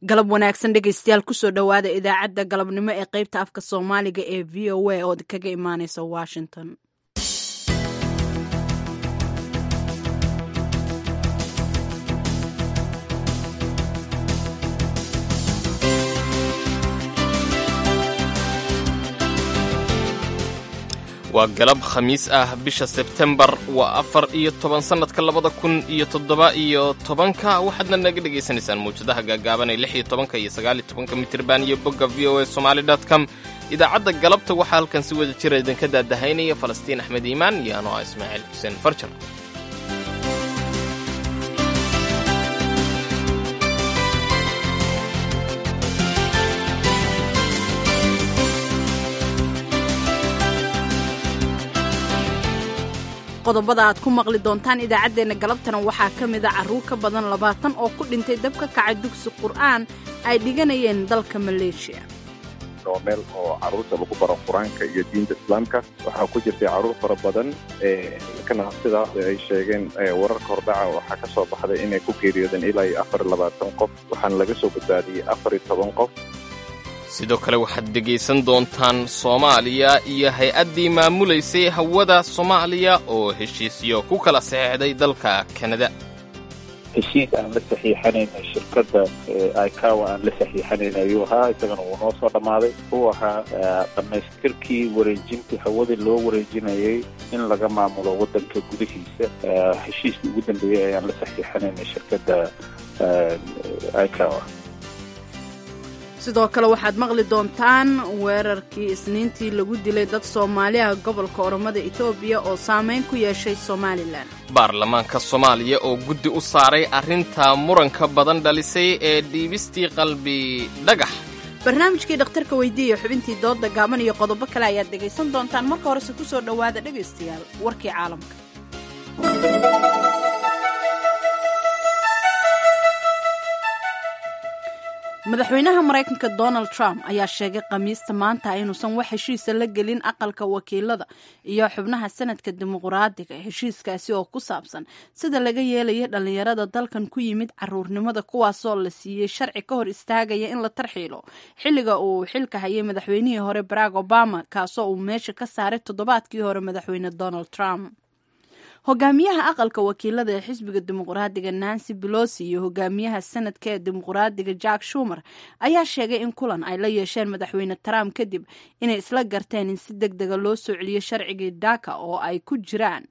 galab wanaagsan dhegaystayaal kusoo dhowaada idaacadda galabnimo ee qaybta afka soomaaliga ee v o a oo kaga imaaneysa washington waa galab khamiis ah bisha sebtembar waa afar iyo toban sannadka labada kun iyo toddoba iyo tobanka waxaadna naga dhegaysanaysaan mawjadaha gaagaaban ee lix iyo tobanka iyo sagaal iyo tobanka mitirban iyo bogga v o a somaali dot com idaacadda galabta waxaa halkan si wada jira idinka daadahaynaya falastiin axmed iimaan iyo anoo ah ismaaciil xuseen farjar qodobada aad ku maqli doontaan idaacaddeenna galabtana waxaa ka mida carruur ka badan labaatan oo ku dhintay dab ka kacay dugsi qur'aan ay dhiganayeen dalka maleeshiya oo meel oo carruurta lagu baro qur-aanka iyo diinta islaamka waxaa ku jirtay carruur fara badan kana sidaas ay sheegeen wararka hordhaca waxaa ka soo baxday inay ku geeriyoodeen ilaa iyo afar iyo labaatan qof waxaana laga soo badbaadiyey afar iyo toban qof sidoo kale waxaad dhegaysan doontaan soomaaliya iyo hay-addii maamulaysay hawada soomaaliya oo heshiisyo ku kala saxeexday dalka kanada heshiis aan la saxiixanayna shirkadda icawa aan la saxiixanayn ayuu ahaa isagana wuu noo soo dhammaaday uu ahaa dhammaystirkii wareejintii hawadii loo wareejinayay in laga maamulo waddanka gudihiisa heshiiskii ugu dambeeyey ayaan la saxiixanayna shirkadda icawa sidoo kale waxaad maqli doontaan weerarkii isniintii lagu dilay dad soomaaliah gobolka oromada etoobiya oo saamayn ku yeeshay somalilan baarlamaanka soomaaliya oo guddi u saaray arrinta muranka badan dhalisay ee dhiibistii qalbi dhagax barnaamijkii dhakhtarka weydiiya xubintii dooda gaaban iyo qodobo kale ayaad dhegaysan doontaan marka horese ku soo dhowaada dhegaystayaal warkii caalamka madaxweynaha maraykanka donald trump ayaa sheegay khamiista maanta inuusan wax heshiisa la gelin aqalka wakiilada iyo xubnaha sanadka dimuqraadiga heshiiskaasi oo ku saabsan sida laga yeelaya dhallinyarada dalkan ku yimid caruurnimada kuwaasoo la siiyey sharci ka hor istaagaya in la tarxiilo xilliga uu xilka hayay madaxweynihii hore barack obama kaasoo uu meesha ka saaray toddobaadkii hore madaxweyne donald trump hogaamiyaha aqalka wakiilada ee xisbiga dimuqraadiga nancy belosi iyo hogaamiyaha sanadka ee dimuqraadiga jack shumer ayaa sheegay in kulan ay la yeesheen madaxweyne trump kadib inay isla garteen in si deg dega loo soo celiyo sharcigii daka oo ay ku jiraan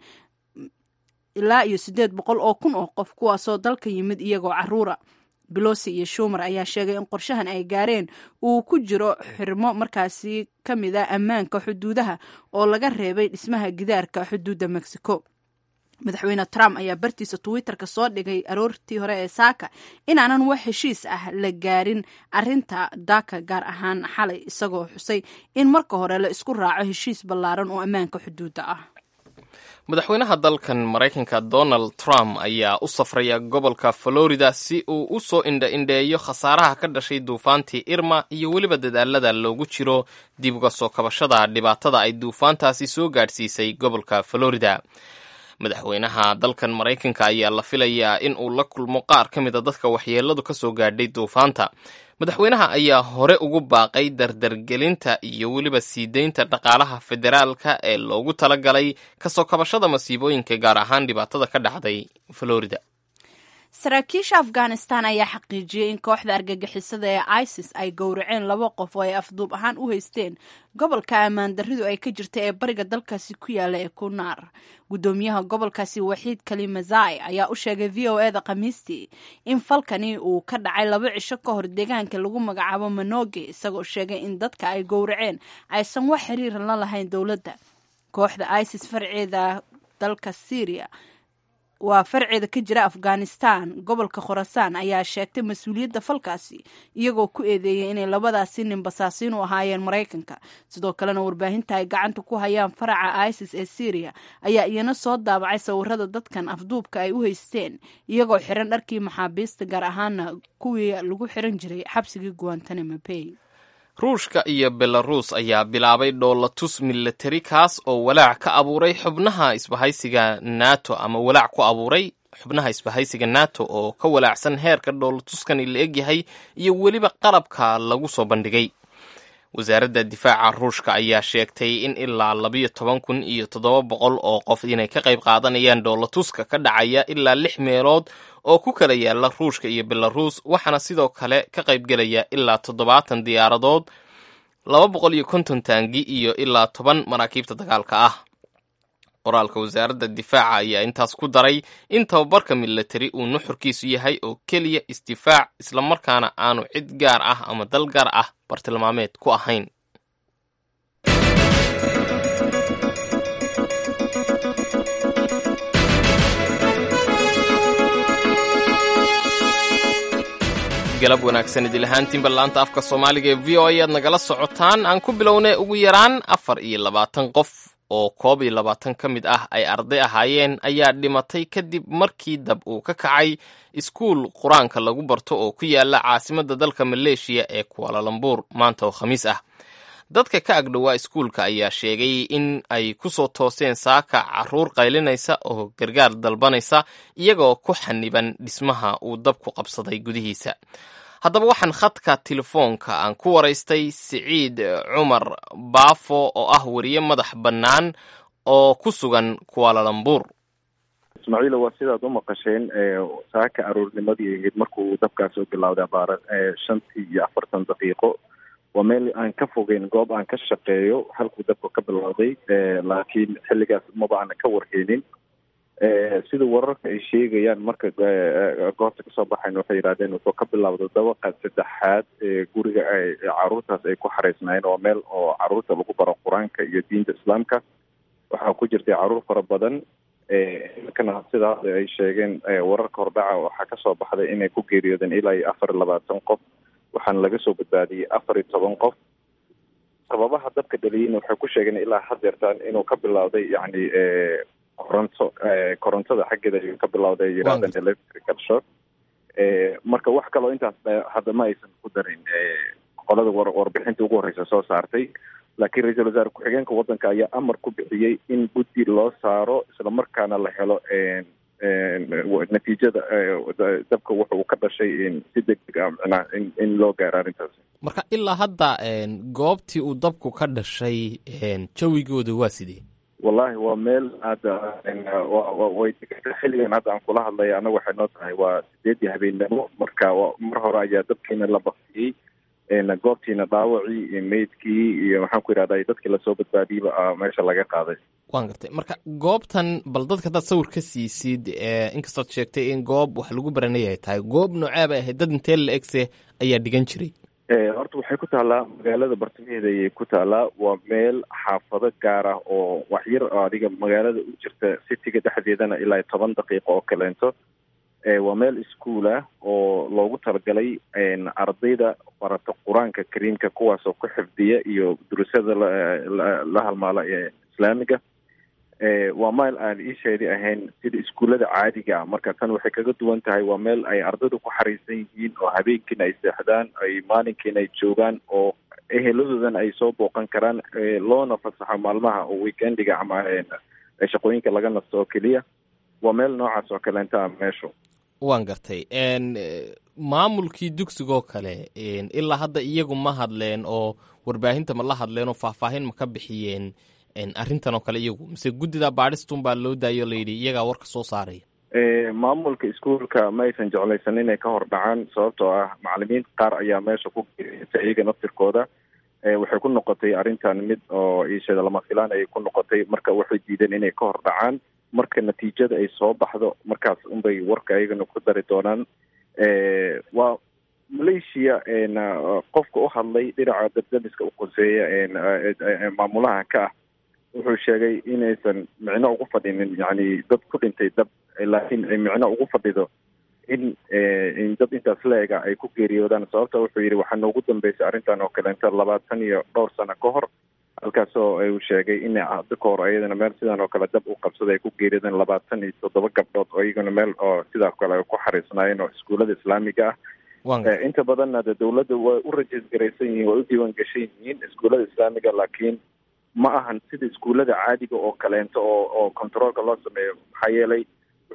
ilaa iyo siddeed boqol oo kun oo qof kuwaasoo dalka yimid iyagoo caruura belosi iyo shumer ayaa sheegay in qorshahan ay gaareen uu ku jiro xirmo markaasi ka mid a ammaanka xuduudaha oo laga reebay dhismaha gidaarka xuduudda mexico madaxweyne trump ayaa bartiisa twitterka soo dhigay aroortii hore ee saaka inaanan wax heshiis ah la gaarin arinta daka gaar ahaan xalay isagoo xusay in marka hore la isku raaco heshiis ballaaran oo ammaanka xuduudda ah madaxweynaha dalkan maraykanka donald trump ayaa u safraya gobolka florida si uu u soo indha-indheeyo khasaaraha ka dhashay duufaantii irma iyo weliba dadaalada loogu jiro dib uga soo kabashada dhibaatada ay duufaantaasi soo gaadhsiisay gobolka florida madaxweynaha dalkan maraykanka ayaa la filayaa in uu la kulmo qaar ka mid a dadka waxyeeladu ka soo gaadhay duufaanta madaxweynaha ayaa hore ugu baaqay dardargelinta iyo weliba sii deynta dhaqaalaha federaalka ee loogu talagalay kasoo kabashada masiibooyinka gaar ahaan dhibaatada ka dhacday florida saraakiisha afghanistan ayaa xaqiijiyey in kooxda argagixisada ee isis ay gowraceen laba qof oo ay afduub ahaan u haysteen gobolka ammaan darridu ay ka jirta ee bariga dalkaasi ku yaala ee kunaar guddoomiyaha gobolkaasi waxiid kalimazai ayaa u sheegay v o eda khamiistii in falkani uu ka dhacay laba cisho ka hor deegaanka lagu magacaabo manoge isagoo sheegay in dadka ay gowraceen aysan wax xiriira la lahayn dowladda kooxda isis farceeda dalka syria waa farceeda ka jira afghanistan gobolka khorasaan ayaa sheegtay mas-uuliyadda falkaasi iyagoo ku eedeeyay inay labadaasi nin basaasiin u ahaayeen maraykanka sidoo kalena warbaahinta ay gacanta ku hayaan faraca isis ee syriya ayaa iyana soo daabacay sawirada dadkan afduubka ay u haysteen iyagoo xiran dharkii maxaabiista gaar ahaana kuwii lagu xiran jiray xabsigii guantanamo bay ruushka iyo belaruus ayaa bilaabay dhoolatus milatari kaas oo walaac ka abuuray xubnaha isbahaysiga nato ama walaac ku abuuray xubnaha isbahaysiga nato oo ka walaacsan heerka dhoolatuskani la egyahay iyo weliba qalabka lagu soo bandhigay wasaaradda difaaca ruushka ayaa sheegtay in ilaa labiyo toban kun iyo toddoba boqol oo qof inay ka qayb qaadanayaan dhoolatuska ka dhacaya ilaa lix meelood oo ku kala yaala ruushka iyo belaruus waxaana sidoo kale ka qaybgelaya ilaa toddobaatan diyaaradood laba boqol iyo konton taangi iyo ilaa toban maraakiibta dagaalka ah qoraalka wasaaradda difaaca ayaa intaas ku daray in tababarka milatari uu nuxurkiisu yahay oo keliya isdifaac islamarkaana aanu cid gaar ah ama dal gaar ah bartilmaameed ku ahayn galab wanaagsan idil ahaantiin ballaanta afka soomaaliga ee v o a aad nagala socotaan aan ku bilownay ugu yaraan afar iyo labaatan qof oo koob iyo labaatan ka mid ah ay arday ahaayeen ayaa dhimatay kadib markii dab uu ka kacay iskuul qur-aanka lagu barto oo ku yaala caasimadda dalka maleeshiya ee kualalambuur maanta oo khamiis ah dadka ka agdhowaa iskuulka ayaa sheegay in ay ku soo tooseen saaka caruur qaylinaysa oo gargaar dalbanaysa iyagoo ku xaniban dhismaha uu dabku qabsaday gudihiisa haddaba waxaan khadka telefoonka aan ku waraystay siciid cumar baafo oo ah weriye madax bannaan oo ku sugan kualalambuur ismaaciila waa sidaad u maqasheen saaka aroornimadii ahayd markuu dabkaas u bilowday abaara shantii iyo afartan daqiiqo waa meel aan ka fogeyn goob aan ka shaqeeyo halkuu dabka ka bilowday laakiin xilligaas maba aana ka warheynin sida wararka ay sheegayaan marka goobta kasoo baxayn waxay yidhahdeen wuxuu ka bilowday dabaqa saddexaad ee guriga caruurtaas ay ku xareysnaayeen waa meel oo caruurta lagu baro qur-aanka iyo diinta islaamka waxaa ku jirtay caruur fara badan markana sidaa ay sheegeen wararka hordhaca waxaa kasoo baxday inay ku geeriyoodeen ilaa iyo afar iyo labaatan qof waxaana laga soo badbaadiyey afar iyo toban qof sababaha dabka dhaliyeyna waxay ku sheegeen ilaa hadeertaan inuu ka bilowday yacni koronto korontada xaggeeda ayuu ka bilowday ay yidhahdeen electrical shock marka wax kaloo intaas hadda ma aysan ku darin qolada war warbixinta ugu horreysa soo saartay laakiin ra-iisul wasaare ku-xigeenka waddanka ayaa amar ku bixiyey in guddi loo saaro islamarkaana la helo natiijada dabka wuxa uu ka dhashay si deg deg ah micnaha in in loo gaaro arrintaasi marka ilaa hadda goobtii uu dabku ka dhashay jawigooda waa sidee wallahi waa meel hadda way xilligan hadda aan kula hadlaya annaga waxay noo tahay waa sideedii habeennimo marka mar hore ayaa dabkiina la baktiyey goobtiina dhaawacii meydkii iyo maxaan ku yidhahda dadkii lasoo badbaadiyeyba meesha laga qaaday waan gartay marka goobtan bal dadka hadaad sawir ka siisid inkastood sheegtay in goob wax lagu baranay ay tahay goob nooceeba ahayd dad intee la egse ayaa dhigan jiray horta waxay ku taallaa magaalada bartamaheeda ayay ku taallaa waa meel xaafado gaar ah oo waxyar adiga magaalada u jirta citiga dhexdeedana ilaa toban daqiiqo oo kaleento waa meel iskuol ah oo loogu talagalay ardayda barata qur-aanka kariimka kuwaasoo ku xifdiya iyo durusada la halmaala ee islaamiga waa meel aan iisheedi ahayn sida iskuullada caadiga ah marka tan waxay kaga duwan tahay waa meel ay ardaydu ku xariisan yihiin oo habeenkiina ay seexdaan ay maalinkiina ay joogaan oo eheladoodana ay soo booqan karaan loona fasaxo maalmaha oo weekendiga ama shaqooyinka laga nasto oo keliya waa meel noocaas oo kaleenta meeshu waan gartay maamulkii dugsigoo kale ilaa hadda iyagu ma hadleen oo warbaahinta ma la hadleen oo faahfaahin ma ka bixiyeen arrintan oo kale iyagu mise guddida baadhistun baa loo daayo layidhi iyagaa warka soo saaraya maamulka iskuolka ma aysan jeclaysan inay ka hor dhacaan sababtoo ah macalimiin qaar ayaa meesha ku geeriyatay iyaga naftirkooda waxay ku noqotay arrintan mid oo iishada lama filaan ayay ku noqotay marka waxay diideen inay ka hor dhacaan marka natiijada ay soo baxdo markaas unbay warka ayagana ku dari doonaan waa malaysia qofka u hadlay dhinaca dabdamiska u qoseeya maamulaha ka ah wuxuu sheegay inaysan micno ugu fadhinin yani dad ku dhintay dab laakiin ay micno ugu fadhido in in dad intaas la-ega ay ku geeriyoodaan sababta wuxuu yidhi waxaa noogu dambeysay arrintan oo kaleenta labaatan iyo dhowr sano ka hor halkaasoo uu sheegay in hadda ka hor ayadana meel sidan oo kale dab u qabsaday ay ku geeriyoodeen labaatan iyo toddoba gabdhood oo iyagana meel oo sidaa kale ay ku xariisnaayeen oo iskuullada islaamiga ah inta badanna de dawladda way u rajiis garaysan yihiin way u diiwaan gashan yihiin iskuullada islaamiga laakiin ma ahan sida iskuullada caadiga oo kaleento oo oo controolka loo sameeyo maxaa yeelay waxay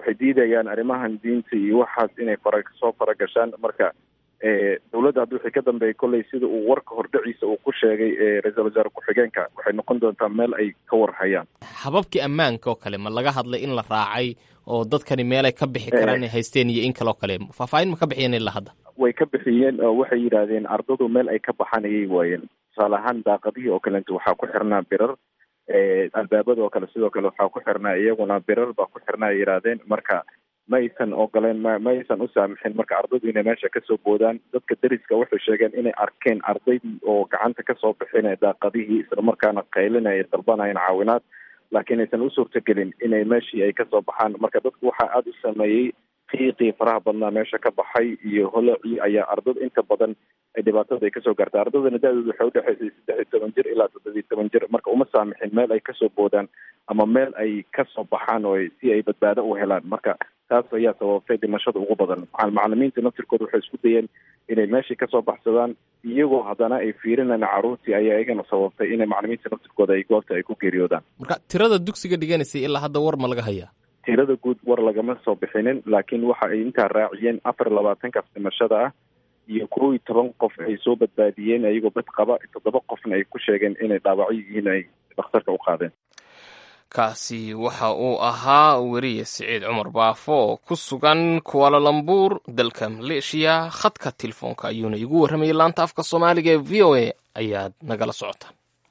waxay diidayaan arrimahan diinta iyo waxaas inay fara soo faragashaan marka dowladda hadda wixii ka dambeeyay kolley sida uu warka hordhaciisa uu ku sheegay ra-iisul wasaare ku-xigeenka waxay noqon doontaa meel ay ka warhayaan hababkii ammaanka oo kale ma laga hadlay in la raacay oo dadkani meelay ka bixi karaan inay haysteen iyo in kaloo kale faahfaahin ma ka bixiyeen ilaa hadda way ka bixiyeen oo waxay yidhaahdeen ardadu meel ay ka baxaan ayay waayeen tusaale ahaan daaqadihii oo kalenta waxaa ku xirnaa birar albaabada oo kale sidoo kale waxaa ku xirnaa iyaguna birar baa ku xirnaa ay yidhaahdeen marka ma aysan ogoleen ma ma aysan u saamixin marka ardaydu inay meesha kasoo boodaan dadka deriska waxay sheegeen inay arkeen ardaydii oo gacanta kasoo bixinaya daaqadihii islamarkaana qaylinaya dalbanayeen caawinaad laakiin aysan u suurtagelin inay meeshii ay kasoo baxaan marka dadku waxaa aada u sameeyey qiiqii faraha badnaa meesha ka baxay iyo holacii ayaa ardada inta badan dhibaatada ay kasoo gaartay ardadana da-dooda waxay udhexaysay saddex iyo toban jir ilaa toddobiyo toban jir marka uma saamixin meel ay kasoo boodaan ama meel ay kasoo baxaan oo si ay badbaado u helaan marka taas ayaa sababtay dhimashada ugu badan macalimiinta naftirkooda waxay isku dayeen inay meeshii kasoo baxsadaan iyagoo haddana ay fiirinayna carruurtii ayaa iyagana sababtay inay macalimiinta naftirkooda ay goobta ay ku geeriyoodaan marka tirada dugsiga dhiganaysay ilaa hadda war ma laga hayaa tirada guud war lagama soo bixinin laakiin waxa ay intaa raaciyeen afar labaatankaas dhimashada ah iyo kow iyo toban qof ay soo badbaadiyeen ayagoo bad qaba toddoba qofna ay ku sheegeen inay dhaawacyo yihiin ay dhakhtarka u qaadeen kaasi waxa uu ahaa weriye siciid cumar baafo oo ku sugan kualalambuur dalka maleeshiya khadka telefoonka ayuuna igu warramayay laanta afka soomaaliga ee v o a ayaad nagala socotaan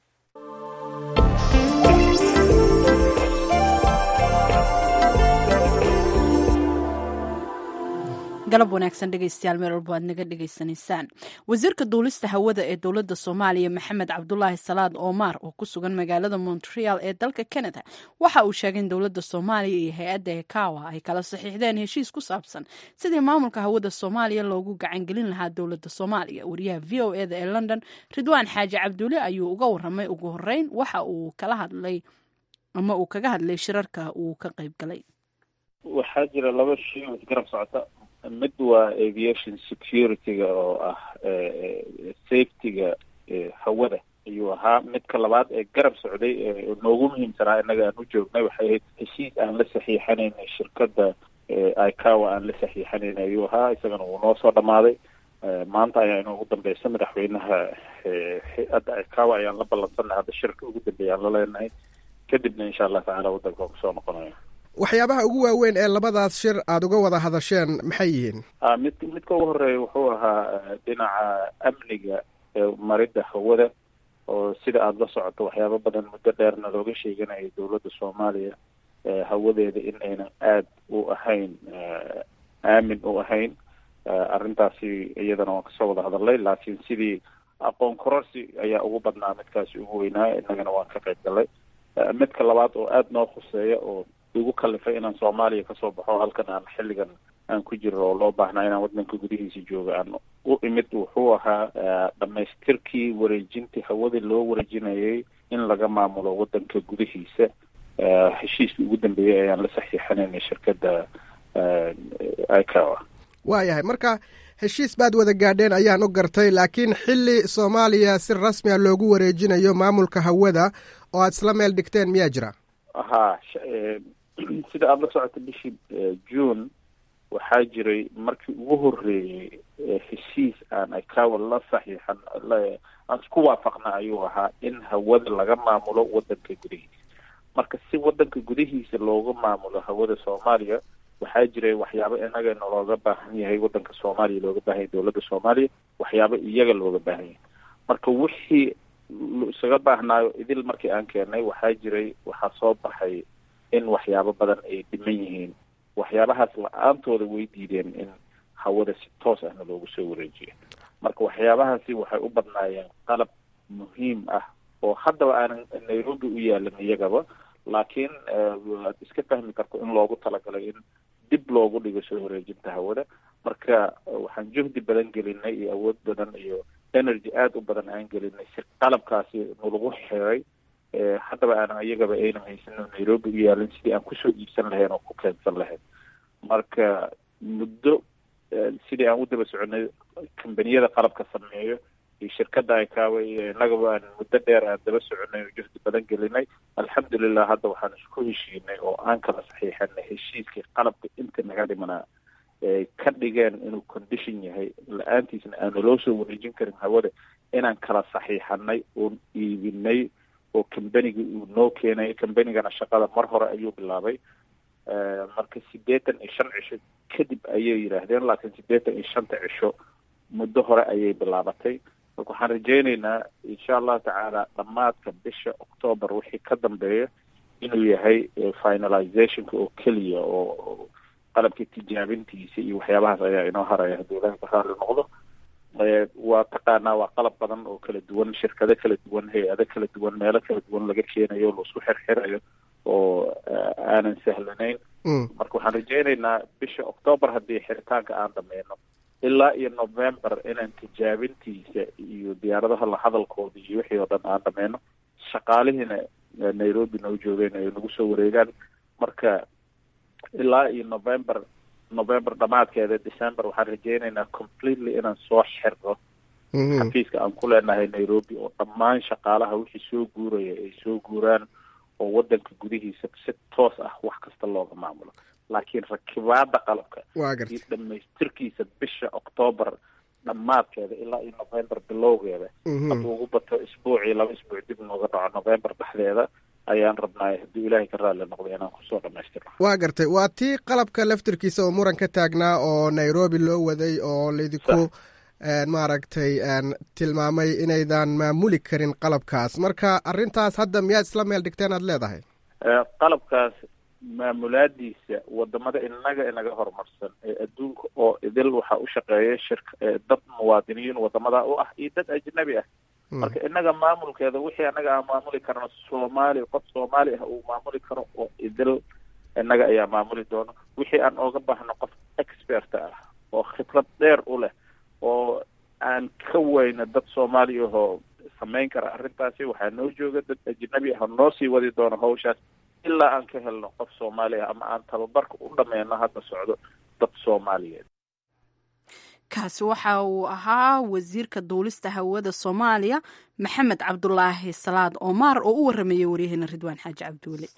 galab wanaagsan dhegeystayaal meel walba aad naga dhegeysanaysaan wasiirka duulista hawada ee dowladda soomaaliya maxamed cabdulaahi salaad omar oo ku sugan magaalada montreal ee dalka canada waxa uu sheegay in dowladda soomaaliya iyo hay-adda ekawa ay kala saxiixdeen heshiis ku saabsan sidii maamulka hawada soomaaliya loogu gacangelin lahaa dowladda soomaaliya wariyaha v o eda ee london ridwaan xaaji cabdulle ayuu uga waramay ugu horeyn waxa uu kala hadlay ama uu kaga hadlay shirarka uu ka qayb galay waxaa jira laba shay oo isgarab socota mid waa aviation security-ga oo ah safety-ga hawada ayuu ahaa midka labaad ee garab socday ee noogu muhiimsanaa innaga aan u joognay waxay ahayd heshiis aan la saxiixanaynay shirkadda icawa aan la saxiixanayn ayuu ahaa isagana wuu noo soo dhamaaday maanta ayaa inoogu dambeysa madaxweynaha hay-adda icawa ayaan la ballansanay hadda shirka ugu dambeeya aan la leenahay kadibna insha allah tacaala waddanka waa kusoo noqonaya waxyaabaha ugu waaweyn ee labadaas shir aada uga wada hadasheen maxay yihiin mid midka ugu horeeya wuxuu ahaa dhinaca amniga maridda hawada oo sida aada la socoto waxyaabo badan muddo dheerna looga sheeganayo dowladda soomaaliya hawadeeda in aynan aada u ahayn aamin u ahayn arrintaasi iyadana waan kasoo wada hadalnay laakiin sidii aqoon kororsi ayaa ugu badnaa midkaasi ugu weynaa innagana waan ka qayb galnay midka labaad oo aada noo khuseeya oo igu kalifay inaan soomaaliya kasoo baxo halkan aan xilligan aan ku jiro oo loo baahnaa inaan waddanka gudihiisa joogo aan u imid wuxuu ahaa dhamaystirkii wareejintii hawada loo wareejinayay in laga maamulo waddanka gudihiisa heshiiskii ugu dambeeyey ayaan la saxiixanaynay shirkadda icawa waayahay marka heshiis baad wada gaadheen ayaan u gartay laakiin xilli soomaaliya si rasmiya loogu wareejinayo maamulka hawada oo aad isla meel dhigteen miyaa jira ha sida aada la socota bishii june waxaa jiray markii ugu horreeyey heshiis aan icawa la saxiixan aan isku waafaqna ayuu ahaa in hawada laga maamulo waddanka gudihiisa marka si waddanka gudihiisa looga maamulo hawada soomaaliya waxaa jiray waxyaabo inagana looga baahan yahay waddanka soomaaliya looga baahan yahay dowladda soomaaliya waxyaabo iyaga looga baahan yahay marka wixii isaga baahnaayo idil markii aan keenay waxaa jiray waxaa soo baxay in waxyaabo badan ay dhiman yihiin waxyaabahaas la-aantooda way diideen in hawada si toos ahna loogu soo wareejiyo marka waxyaabahaasi waxay u badnaayeen qalab muhiim ah oo haddaba aanan nairobi u yaalan iyagaba laakiin waad iska fahmi karto in loogu talagalay in dib loogu dhigo soo wareejinta hawada marka waxaan juhdi badan gelinay iyo awood badan iyo energy aada u badan aan gelinay si qalabkaasi nalagu xiray haddaba aanan iyagaba aynan haysan nairobi u yaalin sidii aan kusoo iibsan lahayn oo ku keensan lahayn marka muddo sidii aan u daba soconay kambaniyada qalabka sameeyo iyo shirkadda icaawa iyo innagaba aan muddo dheer aan daba soconay oo juhdi badan gelinay alxamdulilah hadda waxaan isku heshiinay oo aan kala saxiixanay heshiiskii qalabka inta naga dhimanaa ay ka dhigeen inuu condition yahay la-aantiisna aanu loo soo wareejin karin hawada inaan kala saxiixanay oon iibinay oo combanigii uu noo keenay combanigana shaqada mar hore ayuu bilaabay marka siddeetan iyo shan cisho kadib ayay yidhaahdeen laakiin siddeetan iyo shanta cisho muddo hore ayay bilaabatay marka waxaan rajaynaynaa insha allahu tacaala dhammaadka bisha octoobar wixii ka dambeeya inuu yahay finalizationka oo keliya oo qalabkii tijaabintiisa iyo waxyaabahaas ayaa inoo haraya hadduu ilahay ka raali noqdo waa taqaanaa waa qalab badan oo kala duwan shirkado kala duwan hay-ado kala duwan meelo kala duwan laga keenayo laisku xirxirayo oo aanan sahlanayn marka waxaan rajaynaynaa bisha octoobar haddii xiritaanka aan dhameyno ilaa iyo november inaan tijaabintiisa iyo diyaaradaha la hadalkooda iyo wixii oo dhan aan dhameyno shaqaalihiina nairobi noo joogeen ay nagu soo wareegaan marka ilaa iyo november november dhamaadkeeda december waxaan rajaynaynaa completely inaan soo xirno xafiiska aan ku leenahay nairobi oo dhammaan shaqaalaha wixii soo guuraya ay soo guuraan oo wadanka gudihiisa si toos ah wax kasta looga maamulo laakiin rakibaada qalabka iyo dhamaystirkiisa bisha octoobar dhammaadkeeda ilaa iyo november bilowgeeda hadduu ugu bato isbuucii laba isbuuc dib nooga dhaco november dhexdeeda ayaan rabnaa hadduu ilaahay ka raalli noqdo inaan kusoo dhamaystirno waa gartay waa tii qalabka laftirkiisa oo muran ka taagnaa oo nairobi loo waday oo laydinku maaragtay tilmaamay inaydan maamuli karin qalabkaas marka arrintaas hadda miyaad isla meel dhigteen aad leedahay qalabkaas maamulaadiisa wadamada inaga inaga horumarsan ee adduunka oo idil waxaa u shaqeeya shirk dad muwaadiniin wadamada u ah iyo dad ajnabi ah marka inaga maamulkeeda wixii anaga aan maamuli karno soomaali qof soomaali ah uu maamuli karo oo idil inaga ayaa maamuli doono wixii aan ooga baahno qof expert ah oo khibrad dheer u leh oo aan ka weyno dad soomaali ahoo samayn kara arrintaasi waxaa noo jooga dad ajnabi ah noo sii wadi doono hawshaas ilaa aan ka helno qof soomaali ah ama aan tababarka u dhameyno hadda socdo dad soomaaliyeed kaasi waxa uu ahaa wasiirka duulista hawada soomaaliya maxamed cabdulaahi salaad omaar oo u waramayay waryaheena ridwaan xaaji cabdiweli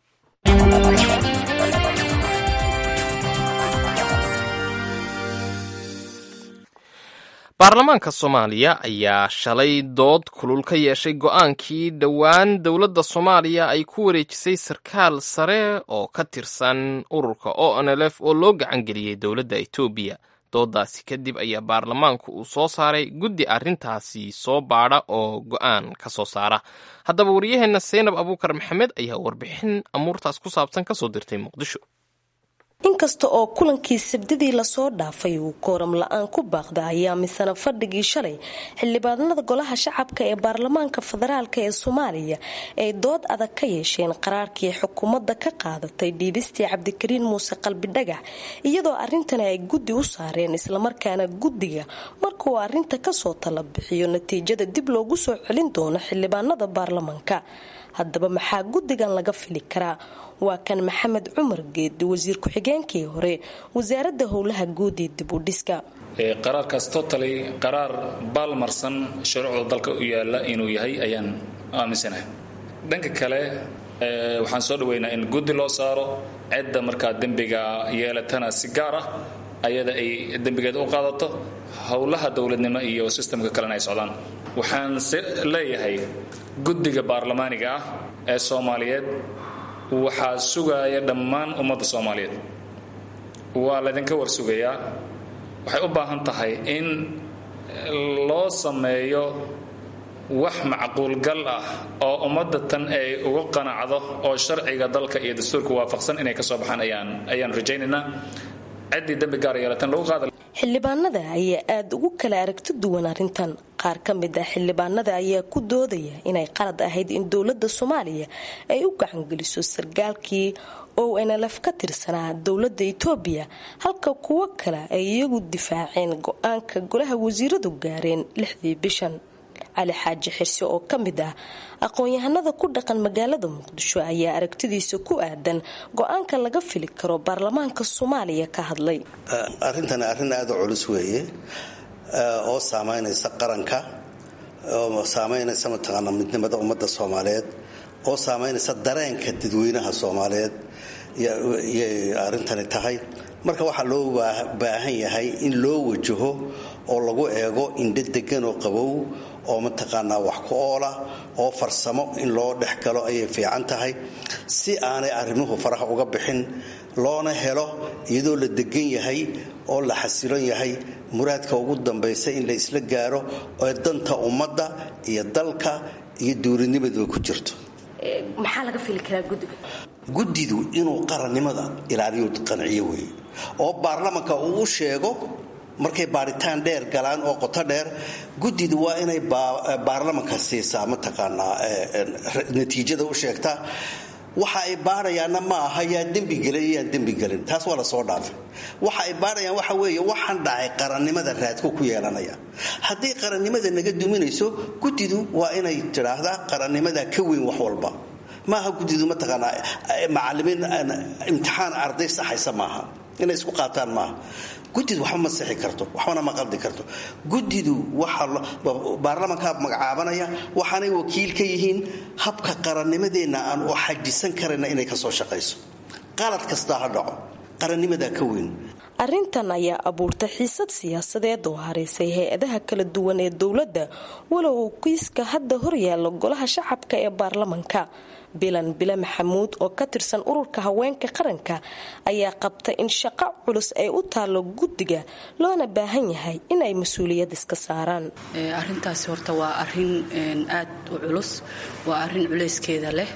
baarlamaanka soomaaliya ayaa shalay dood kulul ka yeeshay go-aankii dhowaan dowladda soomaaliya ay ku wareejisay sarkaal sare oo ka tirsan ururka o n l f oo loo gacan geliyey dowladda etoobiya doodaasi kadib ayaa baarlamaanku uu soo saaray guddi arrintaasi soo baadha oo go-aan ka soo saara haddaba waryaheenna seynab abuukar maxamed ayaa warbixin amuurtaas ku saabsan ka soo dirtay muqdisho inkasta oo kulankii sabdidii lasoo dhaafay uu kooram la-aan ku baaqda ayaa misana fadhigii shalay xildhibaanada golaha shacabka ee baarlamaanka federaalk ee soomaaliya ay dood adag ka yeesheen qaraarkii xukuumadda ka qaadatay dhiibistii cabdikariin muuse qalbidhagax iyadoo arrintani ay guddi u saareen islamarkaana guddiga markuu arrinta kasoo tala bixiyo natiijada dib loogu soo celin doono xildhibaanada baarlamaanka haddaba maxaa guddigan laga fili karaa waa kan maxamed cumar geedi wasiir ku-xigeenkii hore wasaaradda howlaha guud ee dib u dhiska qaraarkaas totally qaraar baalmarsan shuruucda dalka u yaala inuu yahay ayaan aaminsanahay dhanka kale waxaan soo dhaweynaa in guddi loo saaro cidda markaa dembiga yeelatana si gaar ah ayada ay dembigeeda u qaadato howlaha dowladnimo iyo sistamka kalena ay socdaan waxaan se leeyahay guddiga baarlamaaniga ah ee soomaaliyeed waxaa sugaaya dhammaan ummadda soomaaliyeed waa laydinka warsugayaa waxay u baahan tahay in loo sameeyo wax macquulgal ah oo ummadda tan ay uga qanacdo oo sharciga dalka iyo dastuurka waafaqsan inay ka soo baxaan ayaan ayaan rajaynaynaa ciddii dembi gaar yeelatan lagu qaada xildhibaanada ayaa aada ugu kala aragti duwan arrintan qaar ka mid ah xildhibaanada ayaa ku doodaya inay qalad ahayd in dowladda soomaaliya ay u gacangeliso sargaalkii o nlf ka tirsanaa dowladda etoobiya halka kuwo kale ay iyagu difaaceen go-aanka golaha wasiiradu gaareen lixdii bishan cali xaaji xirse oo ka mid ah aqoon-yahanada ku dhaqan magaalada muqdisho ayaa aragtidiisa ku aadan go-aanka laga fili karo baarlamaanka soomaaliya ka hadlay arrintani arrin aada u culus weeye oo saameynaysa qaranka oo saamaynaysa mataqaana midnimada ummadda soomaaliyeed oo saamaynaysa dareenka dadweynaha soomaaliyeed yay arrintani tahay marka waxaa loo baahan yahay in loo wajaho oo lagu eego indho degan oo qabow oo mataqaanaa wax ku oola oo farsamo in loo dhex galo ayay fiican tahay si aanay arrimuhu faraha uga bixin loona helo iyadoo la degan yahay oo la xasilon yahay muraadka ugu dambaysa in la isla gaaro oo danta ummadda iyo dalka iyo duurinimaduba ku jirto maxaa laga fili karaa guddiga guddidu inuu qarannimada ilaaliyo qanciyo weeye oo baarlamanka uu u sheego markay baaritaan dheer galaan oo qoto dheer guddidu waa inay baarlamanka siisaa mataqaanaa natiijada u sheegtaa waxa ay baarayaanna ma aha yaa dembigelin iyo yaan dembigelin taas waa lasoo dhaafay waxa ay baarayaan waxa weeye waxaan dhacay qarannimada raadku ku yeelanaya haddii qarannimada naga duminayso guddidu waa inay tidhaahdaa qarannimada ka weyn wax walba maaha guddidu mataqaanaa macalimiin imtixaan arday saxaysa maaha inay isku qaataan maaha guddidu waxba ma sixi karto waxbana ma qaldi karto guddidu baarlamankaa magacaabanaya waxaanay wakiil ka yihiin habka qarannimadeenna aan u xajisan karayna inay kasoo shaqayso qalad kastaa ha dhaco qarannimadaa ka weyn arrintan ayaa abuurtay xiisad siyaasadeed oo haraysay hay-adaha kala duwan ee dowladda walow kiiska hadda horyaala golaha shacabka ee baarlamanka bilan bile maxamuud oo ka tirsan ururka haweenka qaranka ayaa qabta in shaqo culus ay u taallo guddiga loona baahan yahay inay mas-uuliyad iska saaraan arintaasi horta waa arin aad u culus waa arin culayskeeda leh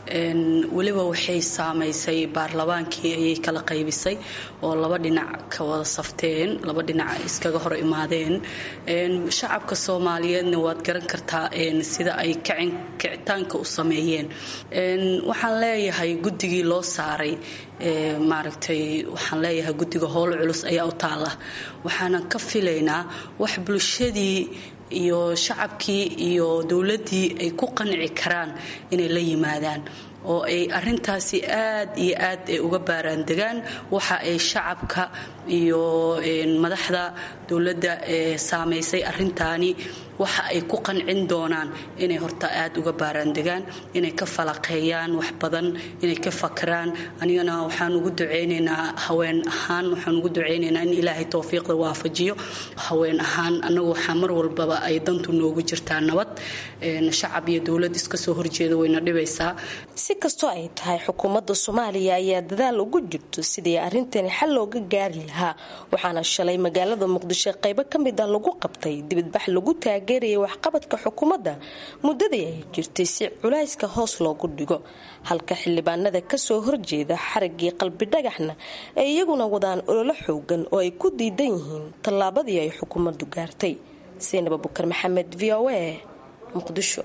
weliba waxay saamaysay baarlamaankii ayay kala qaybisay oo laba dhinac ka wada safteen laba dhinac iskaga hor imaadeen shacabka soomaaliyeedna waad garan kartaa sida ay kicitaanka u sameeyeen waxaan leeyahay guddigii loo saaray maaragtay waxaan leeyahay guddiga howl culus ayaa u taala waxaanan ka filaynaa wax bulshadii iyo shacabkii iyo dowladdii ay ku qanci karaan inay la yimaadaan oo ay arintaasi aad iyo aad ay uga baaraandegaan waxa ay shacabka iyo madaxda dowladda ee saamaysay arintaani waxa ay ku qancin doonaan inay horta aad uga baaraandegaan inay ka falaqeeyaan wax badan inay ka fakaraan anigana waxaan ugu ducaynaynaa haween ahaan waxaan ugu ducaynaynaa in ilaahay towfiiqda waafajiyo haween ahaan annagu waxaa mar walbaba ay dantu noogu jirtaa nabad shacab iyo dowlad iska soo horjeeda wayna dhibaysaa si kastoo ay tahay xukuumadda soomaaliya ayaa dadaal ugu jirto sidii arrintani xal looga gaari lahaa waxaana shalay magaalada muqdisho qaybo ka mid ah lagu qabtay dibadbax lagu taageerayay waxqabadka xukuumadda muddadii ay jirtay si culayska hoos loogu dhigo halka xildhibaanada kasoo horjeeda xarigii qalbi dhagaxna ay iyaguna wadaan ololo xoogan oo ay ku diidan yihiin tallaabadii ay xukuumaddu gaartay saynab abukar maxamed v o a muqdisho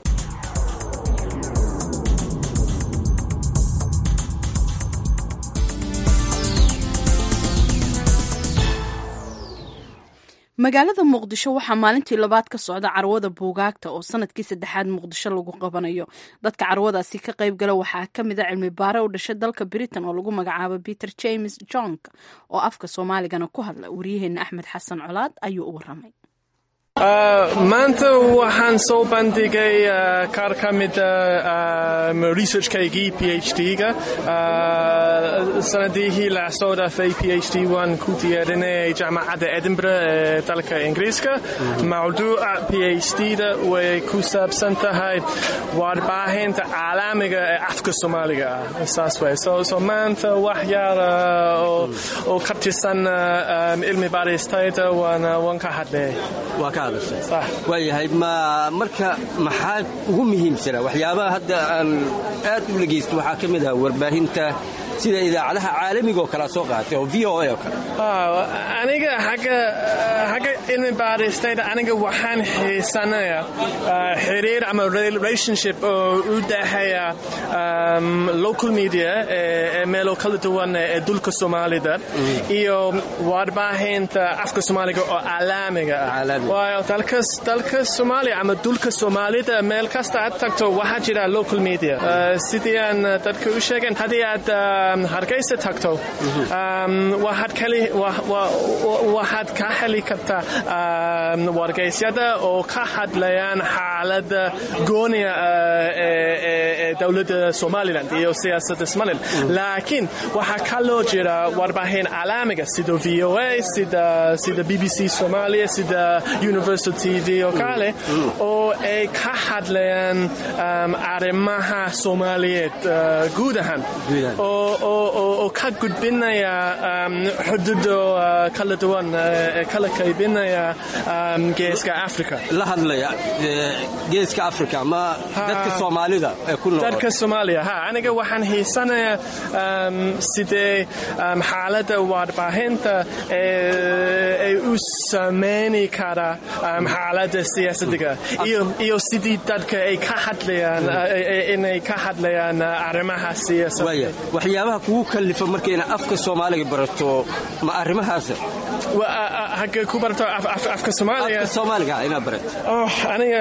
magaalada muqdisho waxaa maalintii labaad ka socda carwada buugaagta oo sanadkii saddexaad muqdisho lagu qabanayo dadka carwadaasi ka qayb gala waxaa ka mid a cilmi baare u dhashay dalka britain oo lagu magacaabo peter james jonk oo afka soomaaligana ku hadla waryaheena axmed xasan colaad ayuu u waramay maanta waxaan soo bandhigay qaar ka mida researchkaygii phd-ga sanadihii la soo dhaafay phd waan ku diyaarinay jaamacadda edinburgh ee dalka ingiriiska mawduuca phd-da way ku saabsan tahay warbaahinta caalamiga ee afka soomaaliga ah saas way so maanta wax yar oo ka tirsan cilmi baaristayda waan ka hadlay waayahay ma marka maxaa ugu muhiimsana waxyaabaha hadda aan aad u dhegaysto waxaa ka mid ah warbaahinta sida idaacadaha caalamiga oo kalea soo qaatay oo v o a oo kale aniga xagga cilmi baaristayda aniga waxaan xiisanaya xiriir ama relationship oo u dhaxeeya local media ee meelo kala duwan ee dulka soomaalida iyo warbaahinta afka soomaaliga oo caalamiga ah waayo dalka soomaaliya ama dulka soomaalida meel kasta aad tagto waxaa jira local media sidii aan dadka u sheegeen haddii aad hargeysa tagto waxaad ka heli kartaa wargeysyada oo ka hadlayaan xaalada gooniya ee dowladda somalilan iyo siyaasadda somalilan laakiin waxaa kaloo jira warbaahin calaamiga sida v o a sida b b c somalia sida universal t v oo kale oo ay ka hadlayaan arrimaha soomaaliyeed guud ahaan oo ka gudbinaya xuduudo kala duwan ee kala qaybinaya geeska africa la hadlaya geeska africa ma dadka soomaalida ee ku nool dadka soomaaliya ha aniga waxaan hiisanayaa sidee xaaladda warbaahinta ay u samayni kara xaaladda siyaasadiga iyo sidii dadka ay ka hadlayaan inay ka hadlayaan arrimaha siyaasadda waxyaabaha kugu kallifa marka inaad afka soomaaliga barato ma arrimahaasa hagee ku barato afka soomaaliga afka soomaaliga inaad barato aniga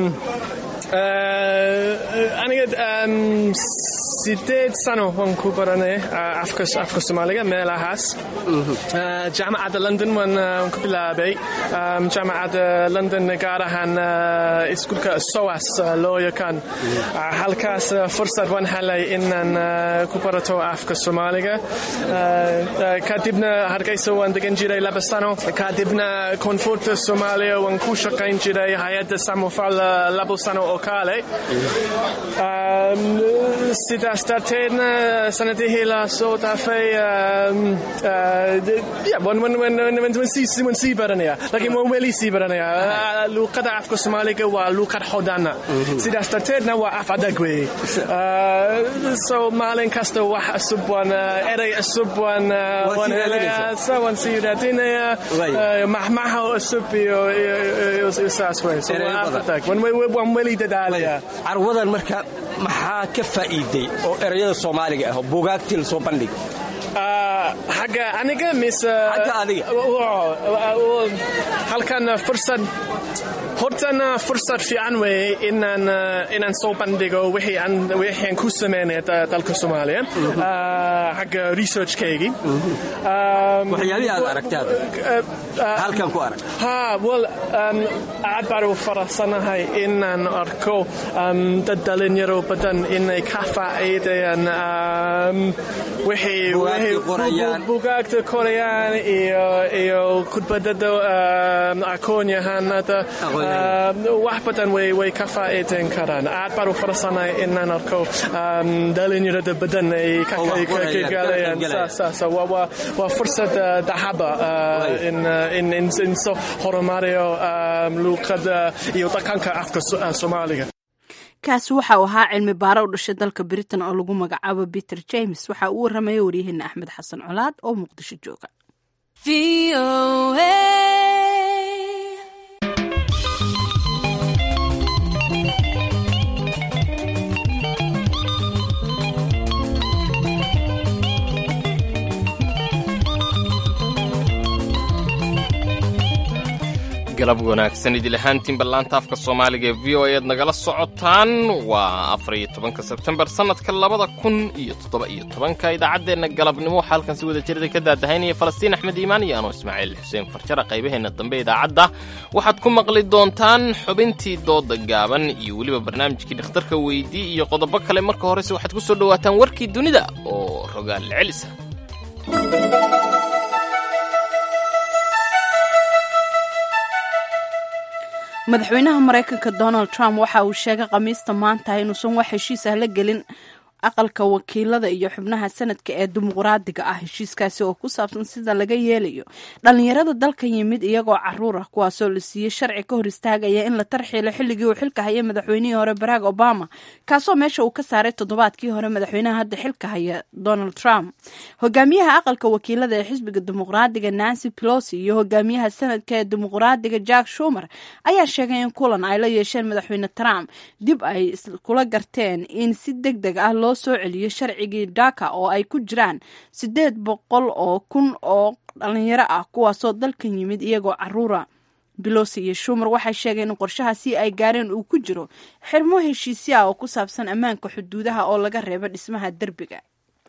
aniga sideed sano waan ku baranay afka soomaaliga meelahaas jaamacadda london waan ku bilaabay jaamacadda london gaar ahaan iskuulka soas loo yaqaan halkaas fursad waan helay inaan ku barato afka soomaaliga kadibna hargeysa waan degan jiray laba sano kadibna koonfurta soomaaliya waan ku shaqayn jiray hay-adda samofal labo sano oo kale sidaas darteedna sanadihii la soo dhaafay waan sii baranaya laakiin waan weli sii baranaya luuqada afka soomaaliga waa luuqad hodana sidaas darteedna waa af adag weeye so maalin kasta wax cusub waan erey cusub waan waan helaya so waan sii raadinaya maxmaha cusub iyo saas wey so waa af adag waan weli dadaalaya carwadan marka maxaa ka faa'iiday oo erayada soomaaliga ah oo buugaagtii lasoo bandhiga xagga aniga mise xagga adiga halkan fursad hortana fursad fiican weeye inaan inaan soo bandhigo wixii aan wixii aan ku sameynay dalka Soomaaliya xagga researchkeygii waxyaabihii aad aragtay halkan ku arag ha well aad baan u faraxsanahay inaan arko dad dhalinyaro badan inay ka faa'iidayaan wixii bugaagta korayaan iyo iyo khudbadada aqoon-yahanada wax badan way way ka faa'iidayn karaan aad baan u faraxsanahay inaan arko dhalinyarada badan ay ka galayaan waa fursad dahaba in in soo horumariyo luuqada iyo dhaqanka afka soomaaliga kaasi waxa uu ahaa cilmi baaro u dhashay dalka britain oo lagu magacaabo peter james waxa uu warramaya waryaheena axmed xasan colaad oo muqdisho jooga galab wanaagsan idil ahaantiin ballaanta afka soomaaliga ee v o ead nagala socotaan waa afariyo tobanka sebtembar sannadka labada kun iyo toddoba iyo tobanka idaacaddeenna galabnimo waxaa halkan si wada jirada ka daadahaynaya falastiin axmed iimaan iyo anoo ismaaciil xuseen farjara qaybaheenna dambe idaacadda waxaad ku maqli doontaan xubintii dooda gaaban iyo weliba barnaamijkii dhakhtarka weydii iyo qodobo kale marka horese waxaad ku soo dhowaataan warkii dunida oo rogaal celisa madaxweynaha maraykanka donald trump waxa uu sheegay khamiista maanta inuusan wax heshiis ah la gelin aqalka wakiilada iyo xubnaha sanadka ee dimuqraadiga ah heshiiskaasi oo ku saabsan sida laga yeelayo dhalinyarada dalka yimid iyagoo caruur ah kuwaasoo la siiyey sharci ka hor istaagaya in la tarxiilo xilligii uu xilka hayay madaxweynihii hore barack obama kaasoo meesha uu ka saaray toddobaadkii hore madaxweynaha hadda xilka haya donald trump hogaamiyaha aqalka wakiilada ee xisbiga dimuqraadiga nancy pelosi iyo hogaamiyaha sanadka ee dimuqraadiga jack shumer ayaa sheegay in kulan ay la yeesheen madaxweyne trump dib ay kula garteen in si deg deg ah loo soo celiyo sharcigii dhaka oo ay ku jiraan siddeed boqol oo kun oo dhalinyaro ah kuwaasoo dalkan yimid iyagoo caruura belosi iyo shumer waxay sheegeen in qorshahaasi ay gaareen uu ku jiro xirmo heshiisya ah oo ku saabsan ammaanka xuduudaha oo laga reebo dhismaha derbiga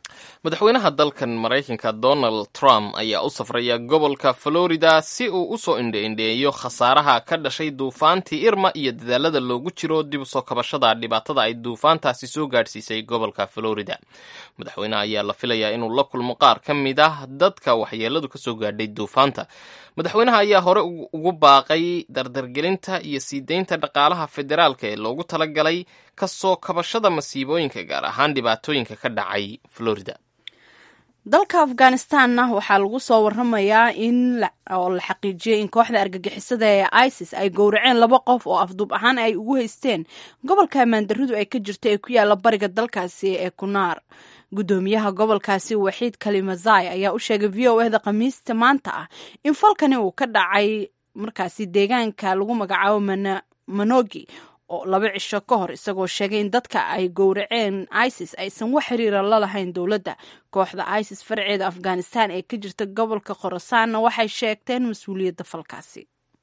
madaxweynaha dalkan maraykanka donald trump ayaa u safraya gobolka florida si uu u soo indhe-indheeyo khasaaraha ka dhashay duufaantii irma iyo dadaalada loogu jiro dib usoo kabashada dhibaatada ay duufaantaasi soo gaadhsiisay gobolka florida madaxweyneha ayaa la filayaa inuu la kulmo qaar ka mid ah dadka waxyeeladu kasoo gaadhay duufaanta madaxweynaha ayaa hore ugu baaqay dardargelinta iyo sii deynta dhaqaalaha federaalka ee loogu talagalay kasoo kabashada masiibooyinka gaar ahaan dhibaatooyinka ka dhacay florida dalka afghanistanna waxaa lagu soo waramayaa in oo la xaqiijiyey in kooxda argagixisada ee isis ay gowraceen laba qof oo afduub ahaan ay ugu haysteen gobolka ammaandarridu ay ka jirto ee ku yaala bariga dalkaasi ee kunaar guddoomiyaha gobolkaasi waxiid kalimazai ayaa u sheegay v o eda khamiista maanta ah in falkani uu ka dhacay markaasi deegaanka lagu magacaabo manogi oo laba cisho ka hor isagoo sheegay in dadka ay gowraceen isis aysan wax xiriira la lahayn dowladda kooxda isis farceeda afghanistan ee ka jirta gobolka khorasaanna waxay sheegteen mas-uuliyadda falkaasi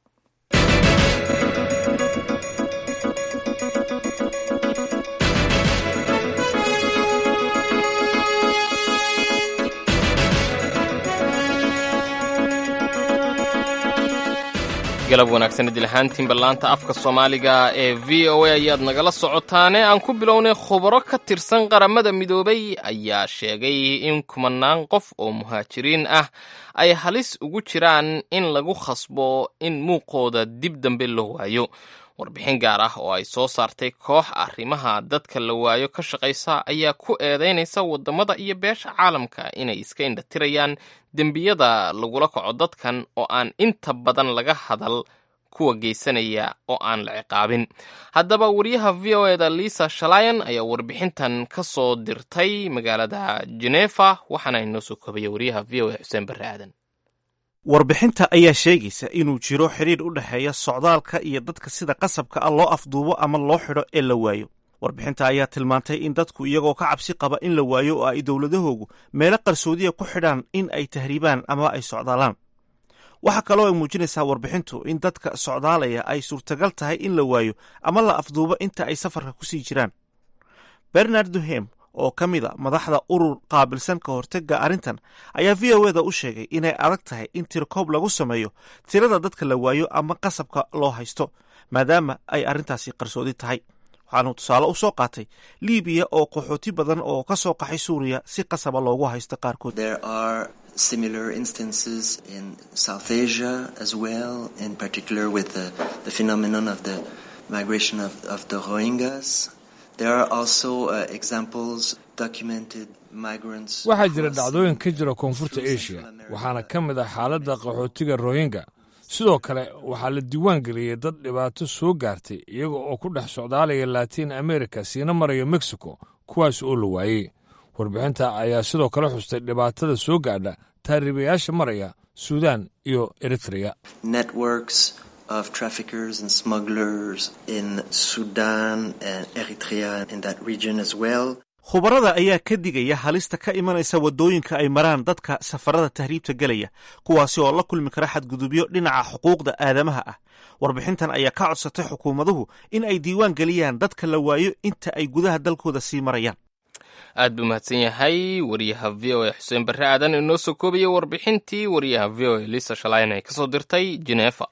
galab wanaagsan idil ahaantiinba laanta afka soomaaliga ee v o a ayaad nagala socotaane aan ku bilownay khubaro ka tirsan qaramada midoobay ayaa sheegay in kumanaan qof oo muhaajiriin ah ay halis ugu jiraan in lagu khasbo in muuqooda dib dambe loo waayo warbixin gaar ah oo ay soo saartay koox arrimaha dadka la waayo ka shaqaysa ayaa ku eedeynaysa waddamada iyo beesha caalamka inay iska indhatirayaan dembiyada lagula kaco dadkan oo aan inta badan laga hadal kuwa geysanaya oo aan la ciqaabin haddaba wariyaha v o eda lisa shalayan ayaa warbixintan ka soo dirtay magaalada genefa waxaana inoo soo koobaya wariyaha v o e xuseen barre aadan warbixinta ayaa sheegaysa inuu jiro xidhiir u dhexeeya socdaalka iyo dadka sida qasabka ah loo afduubo ama loo xidho ee la waayo warbixinta ayaa tilmaantay in dadku iyagoo ka cabsi qaba in la waayo oo ay dowladahoogu meelo qarsoodiya ku xidhaan in ay tahriibaan ama ay socdaalaan waxaa kaloo ay muujinaysaa warbixintu in dadka socdaalaya ay suurtagal tahay in la waayo ama la afduubo inta ay safarka ku sii jiraan bernard duhem oo ka mid a madaxda urur qaabilsan ka hortega arrintan ayaa v o eda u sheegay inay adag tahay in tirkoob lagu sameeyo tirada dadka la waayo ama qasabka loo haysto maadaama ay arrintaasi qarsoodi tahay waxaanu tusaale u soo qaatay libiya oo qaxooti badan oo ka soo qaxay suuriya si qasaba loogu haysto qaarkood similar instances in South Asia as well, in particular with the, the phenomenon of the migration of, of the Rohingyas. There are also uh, examples documented migrants. waxaa jira dhacdooyin ka jira koonfurta asia waxaana ka mid ah xaaladda qaxootiga rohinga sidoo kale waxaa la diiwaan geliyey dad dhibaato soo gaartay iyaga oo ku dhex socdaalaya latiin america siina maraya mexico kuwaas oo la waayey warbixinta ayaa sidoo kale xustay dhibaatada soo gaadha taariibayaasha maraya suudaan iyo eritrea networks of traffickers and smugglers in Sudan and Eritrea in that region as well. khubarada ayaa ka digaya halista ka imanaysa waddooyinka ay maraan dadka safarada tahriibta gelaya kuwaasi oo la kulmi kara xadgudubyo dhinaca xuquuqda aadamaha ah warbixintan ayaa ka codsatay xukuumaduhu in ay diiwaan geliyaan dadka la waayo inta ay gudaha dalkooda sii marayaan aad buu mahadsan yahay wariyaha v o a xuseen barre aadan inoo soo koobaya warbixintii wariyaha v o a lisa shalayn ay kasoo dirtay genefa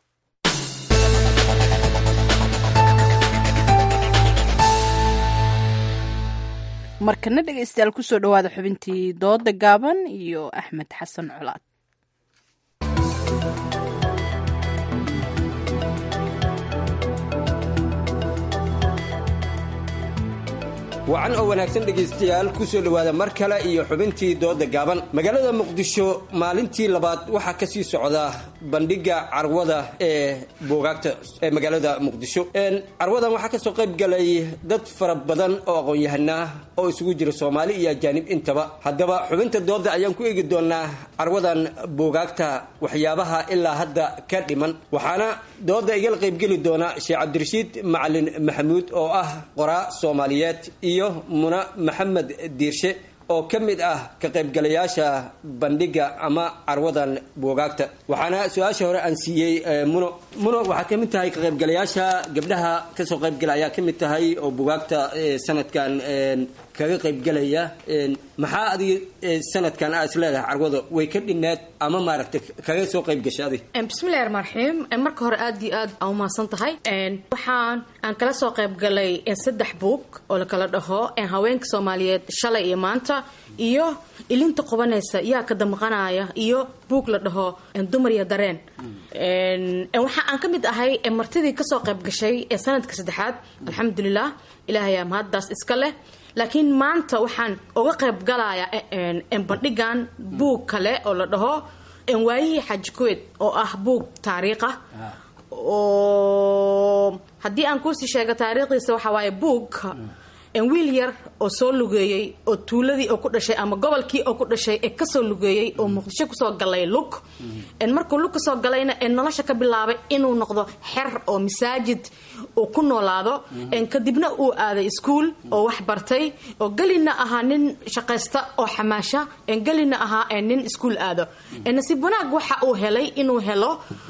markana dhegaystayaal kusoo dhowaada xubintii dooda gaaban iyo axmed xasan colaad wacan oo wanaagsan dhegaystayaal ku soo dhowaada mar kale iyo xubintii dooda gaaban magaalada muqdisho maalintii labaad waxaa ka sii socda bandhigga carwada ee buugaagta ee magaalada muqdisho carwadan waxaa kasoo qayb galay dad fara badan oo aqoon-yahanaa oo isugu jira soomaali iyo ajaanib intaba haddaba xubinta dooda ayaan ku eegi doonaa carwadan buugaagta waxyaabaha ilaa hadda ka dhiman waxaana dooda igala qaybgeli doona sheekh cabdirashiid macalin maxamuud oo ah qoraa soomaaliyeed iyo muna maxamed diirshe oo ka mid ah ka qaybgalayaasha bandhigga ama carwadan buugaagta waxaana su-aasha hore aan siiyey muno muno waxaa ka mid tahay ka qaybgalayaasha gabdhaha kasoo qaybgala ayaa ka mid tahay oo buugaagta sanadkan kaga qaybgalaya maxaa adiga eh, sanadkan aad is leedahay carwada way ka dhineed ama maaragtay kaga soo qayb gashay adi bismillahi raxmaan raxiim marka hore aad iyo aad aa umahadsan tahay waxaan aan kala soo qayb galay saddex buug oo la kala dhaho haweenka soomaaliyeed shalay iyo maanta iyo ilinta qubanaysa yaa ka damqanaya iyo buug la dhaho dumar iyo dareen waxa aan ka mid ahay martidii kasoo qayb gashay ee sanadka saddexaad alxamdulilah ilaahay aa mahaddaas iska leh laakiin maanta waxaan uga qayb galaya bandhigan buug kale oo la dhaho waayihii xaaji kuweed oo ah buug taariikh ah oo haddii aan kuusii sheego taariikhdiisa waxaa waaye buug wiil yar oo soo lugeeyey oo tuuladii oo ku dhashay ama gobolkii oo ku dhashay ee kasoo lugeeyey oo muqdisho kusoo galay lug markuu lug kasoo galayna ee nolosha ka bilaabay inuu noqdo xer oo masaajid uu ku noolaado kadibna uu aaday iskuol oo wax bartay oo gelina ahaa nin shaqaysta oo xamaasha gelina ahaa nin iskuol aado nasiib wanaag waxa uu helay inuu helo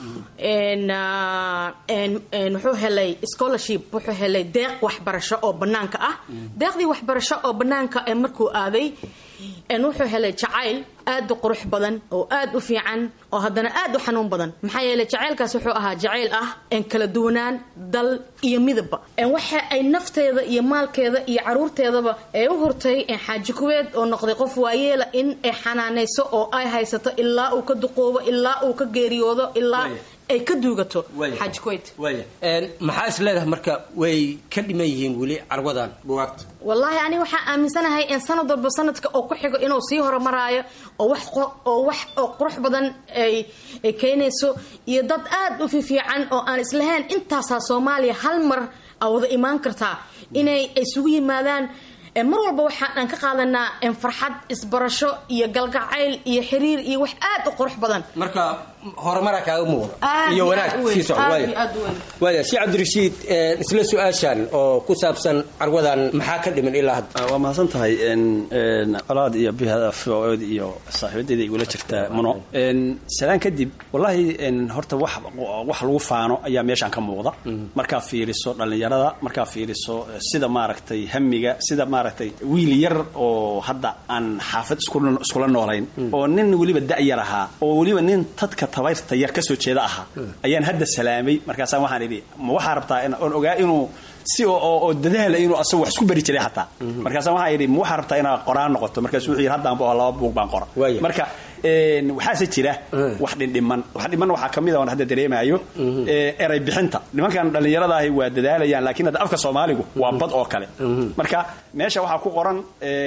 wuxuu helay scholarship wuxuu helay deeq waxbarasho oo banaanka ah deeqdii waxbarasho oo banaanka ee markuu aaday wuxuu helay jacayl aad u qurux badan oo aad u fiican oo haddana aad u xanuun badan maxaa yeelay jacaylkaas wuxuu ahaa jacayl ah kala duwanaan dal iyo midabba waxa ay nafteeda iyo maalkeeda iyo caruurteedaba ay u hurtay xaaji kuweed oo noqday qof waayeela in ay xanaanayso oo ay haysato ilaa uu ka duqoobo ilaa uu ka geeriyoodo ilaa ay ka duugato xaaji kuweyd maxaa is leedahay marka way ka dhiman yihiin weli carwadan bugaagta wallaahi aniga waxaan aaminsanahay in sanad walba sanadka oo ku xigo inuu sii horumaraayo oo wax oo wax oo qurux badan ay ay keenayso iyo dad aad u fiifiican oo aan islahayn intaasaa soomaaliya hal mar a wada imaan kartaa inay isugu yimaadaan mar walba waxaan ka qaadanaa farxad isbarasho iyo galgacayl iyo xiriir iyo wax aad u qurux badan marka horumara kaaga muuqda iyo wanaag sii socda waaya si cabdirashiid isla su-aashan oo ku saabsan carwadan maxaa ka dhiman ilaa hadda waa mahadsan tahay colaad iyo bihada food iyo saaxiibadeeda igula jirta muno salaan kadib wallaahi horta wax wax lagu faano ayaa meeshaan ka muuqda markaa fiiriso dhallinyarada markaa fiiriso sida maaragtay hamiga sida maaragtay wiil yar oo hadda aan xaafad iskula noolayn oo nin weliba da-yar ahaa oo weliba nin tadka tabayrta yar kasoo jeeda ahaa ayaan hadda salaamay markaasaan waxaan idhi ma waxaa rabtaa oon ogaa inuu si oo dadaala inuu asagu wax isku bari jiray xataa markaasaan waxaan idhi ma waxaa rabtaa inaad qoraan noqoto markaasu wuxuu yidhi haddaan ba laba buug baan qora marka waxaase jira wax dhindhiman wax dhiman waxaa ka mid a oon hadda dareemaayo eray bixinta nimankan dhallinyarada ahi waa dadaalayaan laakiin hadda afka soomaaligu waa bad oo kale marka meesha waxaa ku qoran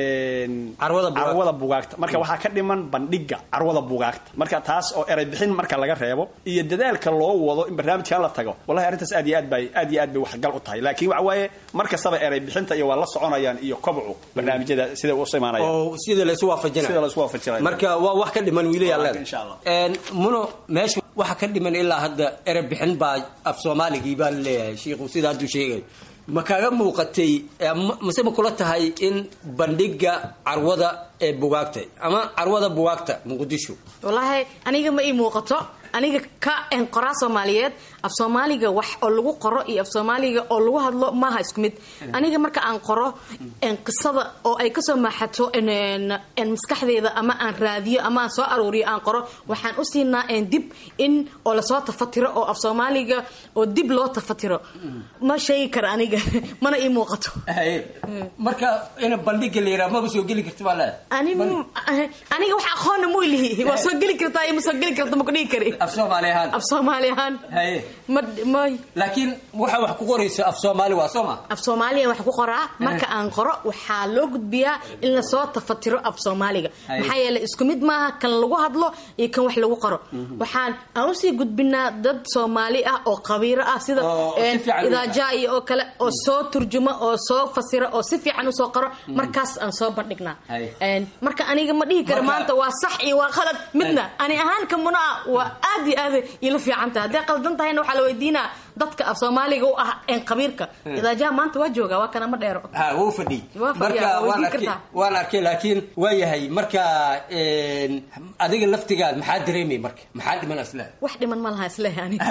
carwada bugaagta marka waxaa ka dhiman bandhiga carwada bugaagta marka taas oo eray bixin marka laga reebo iyo dadaalka loo wado in barnaamijkan la tago wallahi arrintaas aad iyo aad bay aad iyo aad bay waxgal u tahay laakiin waxa waaye mar kastaba eray bixinta iyo waa la soconayaan iyo kobcu barnaamijyada sida u imaanayaan oo sida la isu waafajinayo sida la isu waafajinayo marka waa wax ka dhiman wiilayaal insha allah muno meesha waxa ka dhiman ilaa hadda erey bixin baa af soomaaligii baa la leeyahay shiikhu sida hadduu sheegay ma kaaga muuqatay mase ma kula tahay in bandhiga carwada ee bugaagta ama carwada bugaagta muqdisho wallaahi aniga ma ii muuqato aniga ka qoraa soomaaliyeed af soomaaliga wax oo lagu qoro iyo af soomaaliga oo lagu hadlo maaha isku mid aniga marka aan qoro qisada oo ay kasoo maaxato maskaxdeeda ama aan raadiyo ama aan soo aruuriyo aan qoro waxaan u siinaa dib in oo lasoo tafatiro oo af soomaaliga oo dib loo tafatiro ma sheegi kara aniga mana ii muuqato marka in bandhiga la yidhaha maba soo geli karta baa leedahay aniga wax aqoonna mu lihi waa soo geli kartaa iyo ma soo geli karta ma ku dhihi kari af soomaali ahaan af soomaali ahaan haye ma may laakiin waxa wax ku qorayso af soomaali waa soo ma af soomaaliya wax ku qoraa marka aan qoro waxaa loo gudbiyaa in lasoo tafatiro af soomaaliga maxaa yeelay isku mid maaha kan lagu hadlo iyo kan wax lagu qoro waxaan aan usii gudbinaa dad soomaali ah oo qabiiro ah sida idaajaayo oo kale oo soo turjuma oo soo fasira oo si fiican usoo qoro markaas aan soo bandhignaa marka aniga ma dhihi karo maanta waa sax iyo waa qalad midna ani ahaan ka muna ah waa aad iyo aad ila fiican tahay hadday qaldan tahayna waxaa la weydiinaa dadka af soomaaliga u ah een qabiirka idaajaha maanta waa jooga waa kana ma dheero ha wuu fadhiy Waa fadhiya, marka waa waan weydiin arkay kartaa. waan arkay laakiin waa yahay marka een, adiga laftigaad maxaa dareemay marka maxaa dhiman asla wax dhiman ma laha isleeyahay aniga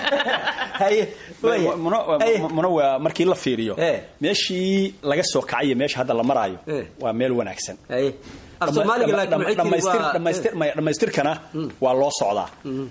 muna waa markii la fiiriyo meeshii laga soo kacayo meesha hadda la maraayo waa meel wanaagsan Af Soomaaliga laakiin waxay tiri Dhamaystir- waa- dhamaystir- maya, dhammaystirkana waa loo socdaa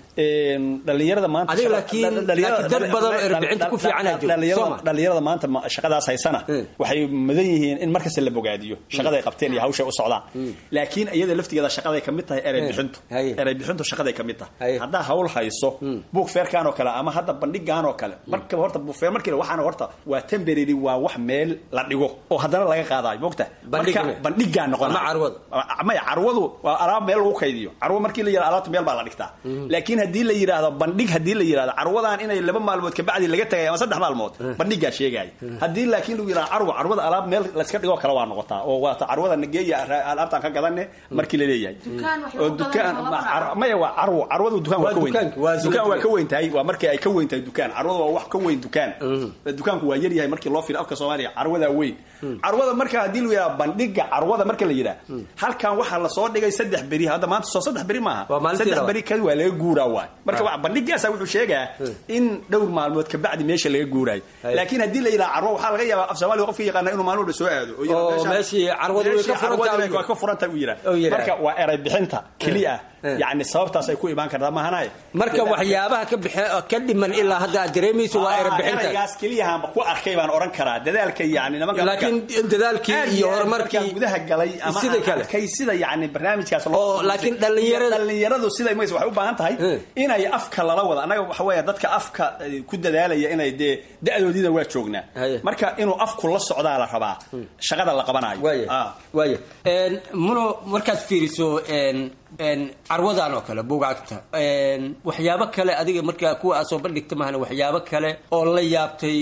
Een, dhalinyarada maanta Adiga shaqa- laakiin- dhalinyarada- laakiin dad badan oo erbixinta ku fiican aa jiro, dhalinyarada- soo ma? dhalinyarada maanta ma- shaqadaas haysana waxay mudan yihiin in markasta la bogaadiyo shaqaday qabteen iyo hawshay u socdaan laakiin iyada laftigeeda shaqaday kamid tahay erey bixintu erey bixintu shaqaday kamid tahay haddaa hawl hayso buug feerkan oo kale ama hadda bandhigan oo kale markaba horta buug feer markii waxaana horta waa temporary waa wax meel la dhigo oo haddana laga qaadayo mogta Bandhig- marka bandhigaa noqon Ama carwada. maya carwadu waa alaab meel lagu kaydiyo carwo markii la yidhahdo alaabta meel baa la dhigtaa laakiin haddii la yidhaahdo bandhig haddii la yidhahdo carwadan inay laba maalmood kabacdi laga tagay ama saddex maalmood bandhigaa sheegaya haddii laakiin lagu yidhahdo carwo carwada alaab meel layska dhigoo kale waa noqotaa oo waata carwada nageeya alaabtaan ka gadane markii la leeyahay Dukaan wax oo lagu dukaan gadan lama ma- maya waa carwo carwadu dukaan waa Waa ka weyn dukaanka, waa dukaan waa dukaanka. ka weyn tahay waa markii ay ka weyn tahay dukaan carwada waa wax ka weyn dukaan dukaanku waa yar yahay markii loo fiiro afka soomaaliya carwadaa weyn carwada marka haddii lagu yidhahdo bandhiga carwada marka la yidhaha halkan waxaa lasoo dhigay saddex beri hadda maanta soo saddex beri maaha Waa maalintii saddex labaad. beri kadi waa laga guuraa waay marka waa bandhigaasa wuxuu sheegaa in dhowr maalmood kabacdi meesha laga guuraayo laakiin haddii la yidhaha carwo waxaa laga yaabaa af soomaaliga qofka yaqaana inuu maalin walba soo aado oo yidhahdo Oo, meeshaan- meeshii carwadu way ka meeshii furan tahay carwadu way ka furan tahay uu yidhaha oo yidhaha. marka waa eray bixinta keliya yacni sababtaas ay ku imaan kartaa maahanaye marka waxyaabaha ka bixe ka dhiman ilaa hadda aad dareemayso waa erebixinta eraygaas keliyahaanba ku arkay baan oran karaa dadaalka yani nimanka laakiin dadaalkii aad iyo aad horumarkii markaan gudaha galay ama sida aan kale. arkay sida yani barnaamijkaas Oo, laakiin dhalinyarada- dhalinyaradu sida mays waxay u baahan tahay inay afka lala wada annaga waxa weeye dadka afka eh, ku dadaalaya inay dee da-doodiina waa joognaa marka inuu afku la socdaa la rabaa shaqada la qabanayo Ah. waaya Een, muno markaad fiiriso een, een, carwadan oo kale buugaagta een, waxyaabo kale adiga markaa kuwa aad soo bandhigta mahana waxyaabo kale oo la yaabtay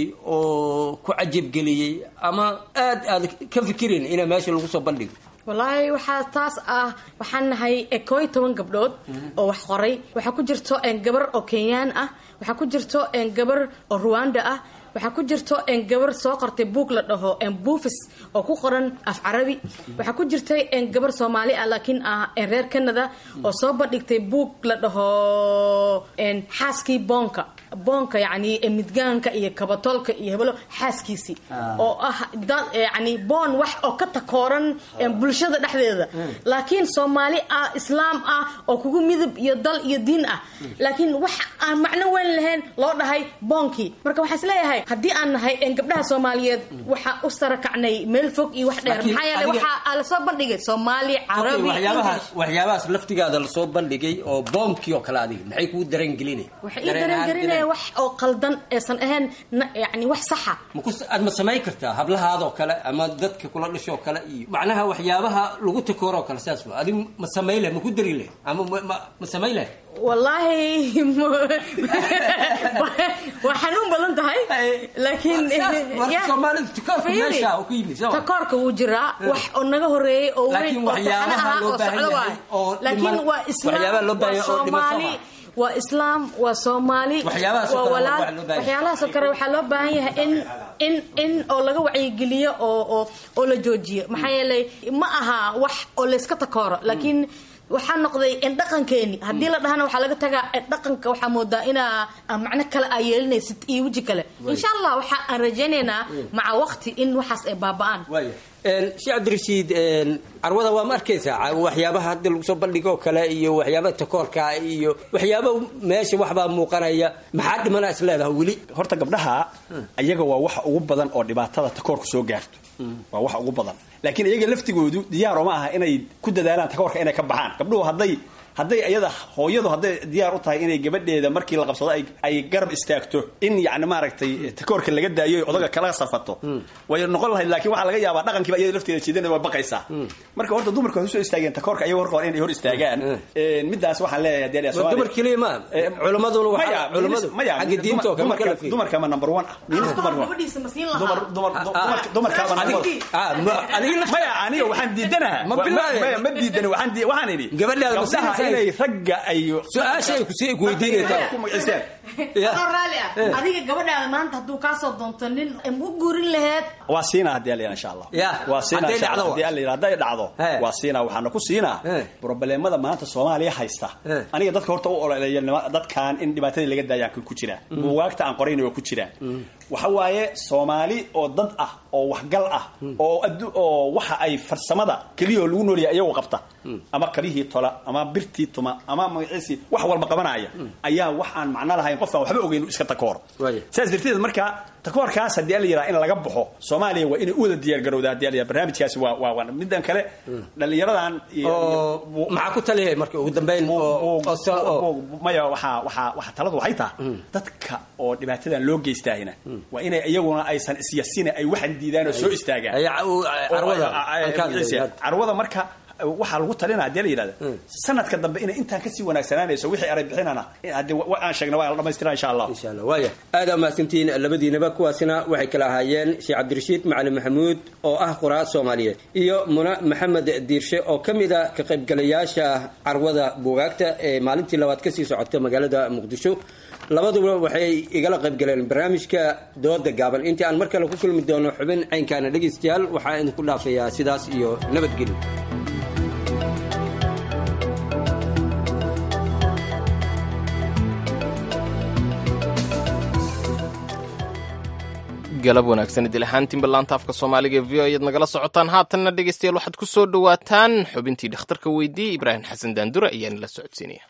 oo ku cajabgeliyey ama aad aad ka fikirin ina meesha lagu soo bandhigo wallaahi waxaa taas ah waxaan nahay eh, koo iyo toban gabdhood oo wax qoray waxaa ku jirto eh, gabar oo kenyaan ah waxaa ku jirto eh, gabar oo ruwanda ah waxaa ku jirto eh, gabar soo qortay buug la dhaho eh, buufis oo ku qoran af carabi waxaa ku jirtay eh, gabar soomaali ah laakiin ah eh, reer canada oo soo bandhigtay buug la dhaho eh, xaaskii boonka boonka yacni eh, midgaanka iyo kabatolka iyo hebelo xaaskiisii oo ah dad yani boon wax oo ka takooran eh, bulshada dhexdeeda laakiin soomaali ah islaam ah oo kugu midab iyo dal iyo diin ah laakiin wax aan macno weyn lahayn loo dhahay boonkii marka waxaan isleeyahay haddii aan nahay eh, gabdhaha soomaaliyeed waxaa u sarakacnay meel fog iyo wax dheer Laakiin maxaa yeelay adiga- waxaa lasoo bandhigay soomaali Okay, carabi waxyaabahaas waxyaabahaas laftigaada lasoo bandhigay oo boomkii oo kale adiga maxay kuu dareengelinay waxay ii dareengelinaya wax oo qaldan eesan ahayn na- yani wax saxa aad ma samayn kartaa hablahaadoo kale ama dadka kula dhashoo kale iyo macnaha waxyaabaha lagu takooroo kale saas wa adigu ma samayn leh ma ku dari leh ama ma- ma- ma samayn leh wallaahi waa xanuun badan tahay laakiin Marka ya, Soomaalidu takoorka fiiri, meesha uu ku yimid soo ma? takoorka wuu jiraa wax oo naga horeeyey oo weyn Laakiin oo taxane waxyaabaha ahaa loo oo baahan socdo yahay waay oo laakiin dhiman- waa islaam waxyaabaha loo baahan waa yahay oo dhiman soo soomaali ma? waa islaam waa soomaali Waxyaabahaas oo waa kale waa walaal wax loo baahan yahay. waxyaalahaasoo kale waxaa loo baahan yahay in in in oo laga wacyigeliyo oo oo oo la joojiyo maxaa yeelay ma aha wax oo layska takooro laakiin waxaa noqday in dhaqankeeni haddii la dhahana waxaa laga tagaa in dhaqanka waxaa moodaa inaa ah, macno kale aa yeelinaysid iyo weji kale insha allah waxa aan rajaynaynaa maca waqti in waxaas ay baaba'aan waaya sheekh cabdirashiid carwada waa ma arkaysaa Ca- waxyaabaha hadda lagu soo bandhigo kale iyo waxyaabaha takoorka iyo waxyaaba meesha waxbaa muuqanaya maxaa dhimana is leedahay weli horta gabdhaha ayaga waa waxa ugu badan oo dhibaatada takoorku soo gaarto waa waxa ugu badan laakiin iyaga laftigoodu diyaar uma aha inay ku dadaalaan takoorka inay ka baxaan gabdhuhu hadday hadday iyada hooyadu hadday diyaar u tahay inay gabadheeda markii la qabsado ay, ay garab istaagto in yacni maaragtay takoorka laga daayo odaga kala safato way noqon lahayd laakiin waxaa laga yaabaa dhaqankiiba iyada lafteeda jeedana waa baqaysaa marka horta dumarka waxay usoo istaageen takoorka ayaga horka hore inay hor istaagaan midaas waxaan leeyahay dee Waa dumar keliya ma culimaduna waxaa- maya culimadu maya xagga diinta oo kale marka la dumarka fiiriyo. dumarka ma number one ah miinis dumar waa gabadhiisa ma siin dumar lahaa dumar dumarka dumarkaaba Adig- maya aniga waxaan diidanaha Ma bilaabay. maya ma diidani waxaan di- waxaan idhi Gabadhaada ma gabdhaha siinaysaa? inay ragga ay Su-aasha ay ku sii- ku weydiinaysaa. ku magacistaan adoo raalli ah adiga gabadhaada maanta hadduu kaasoo doonto nin ma u guurin laheed waa siinaa haddii alla insha allah Ya, waa siinaa hadday insha Allah. dhacdo. haddii alla yidhahdo hadday dhacdo waa siinaa waxaana ku siinaa probleemada maanta soomaaliya haysta aniga dadka horta u ololeeya nima- dadkan in dhibaatadii laga daayaan ku jiraa buugaagta aan qorayna waa ku jiraa waxa waaye soomaali oo dad ah oo waxgal ah oo addu- oo waxa ay farsamada keliya oo lagu noolyahay iyagoo qabta ama kabihii tola ama birtii tuma ama magaciisii wax walba qabanaya ayaa wax aan macno lahayn qofkaan waxba ogeyn iska takoor saas darteed marka takoorkaas haddii ala yidhaha in laga baxo soomaaliya waa inay u wada diyaar garowda haddii ala yidhaha barnaamijkaasi waa waa waa midan kale dhallinyaradan oo maxaa ku taliyahay marka ugu dambeyn maya waxaa waxaa waxaa taladu waxay tahay dadka oo dhibaatadan loo geystaahina waa inay iyaguna aysan isyasina ay waxan diidaan oo soo istaagaan carwada, Oo, ay- ay- aan ka hadlayno. ay- carwada marka waxaa lagu talina hadii la yidhahda sanadka dambe inay intaan kasii wanaagsanaanayso wixii aray bixinana haddii wa- aan sheegna waa la dhamaystira insha allah waaya aad aa mahadsantihiin labadiinaba kuwaasina waxay kala ahaayeen sheekh cabdirashiid macalin maxamuud oo ah qoraa soomaaliyeed iyo muna maxamed diirshe oo ka mid a ka qaybgalayaasha carwada buugaagta ee maalintii labaad kasii socota magaalada muqdisho labaduba waxay igala qaybgaleen barnaamijka dooda gaaban intii aan mar kale ku kulmi doono xubin caynkaana dhegaystayaal waxaa idinku dhaafayaa sidaas iyo nabadgelyo galab wanaagsan idil ahaantiinba laanta afka soomaaliga ee v o ayaad nagala socotaan haatanna dhegaystayaal waxaad ku soo dhowaataan xubintii dhakhtarka weydiiyey ibraahim xasan daandure ayaana la socodsiinaya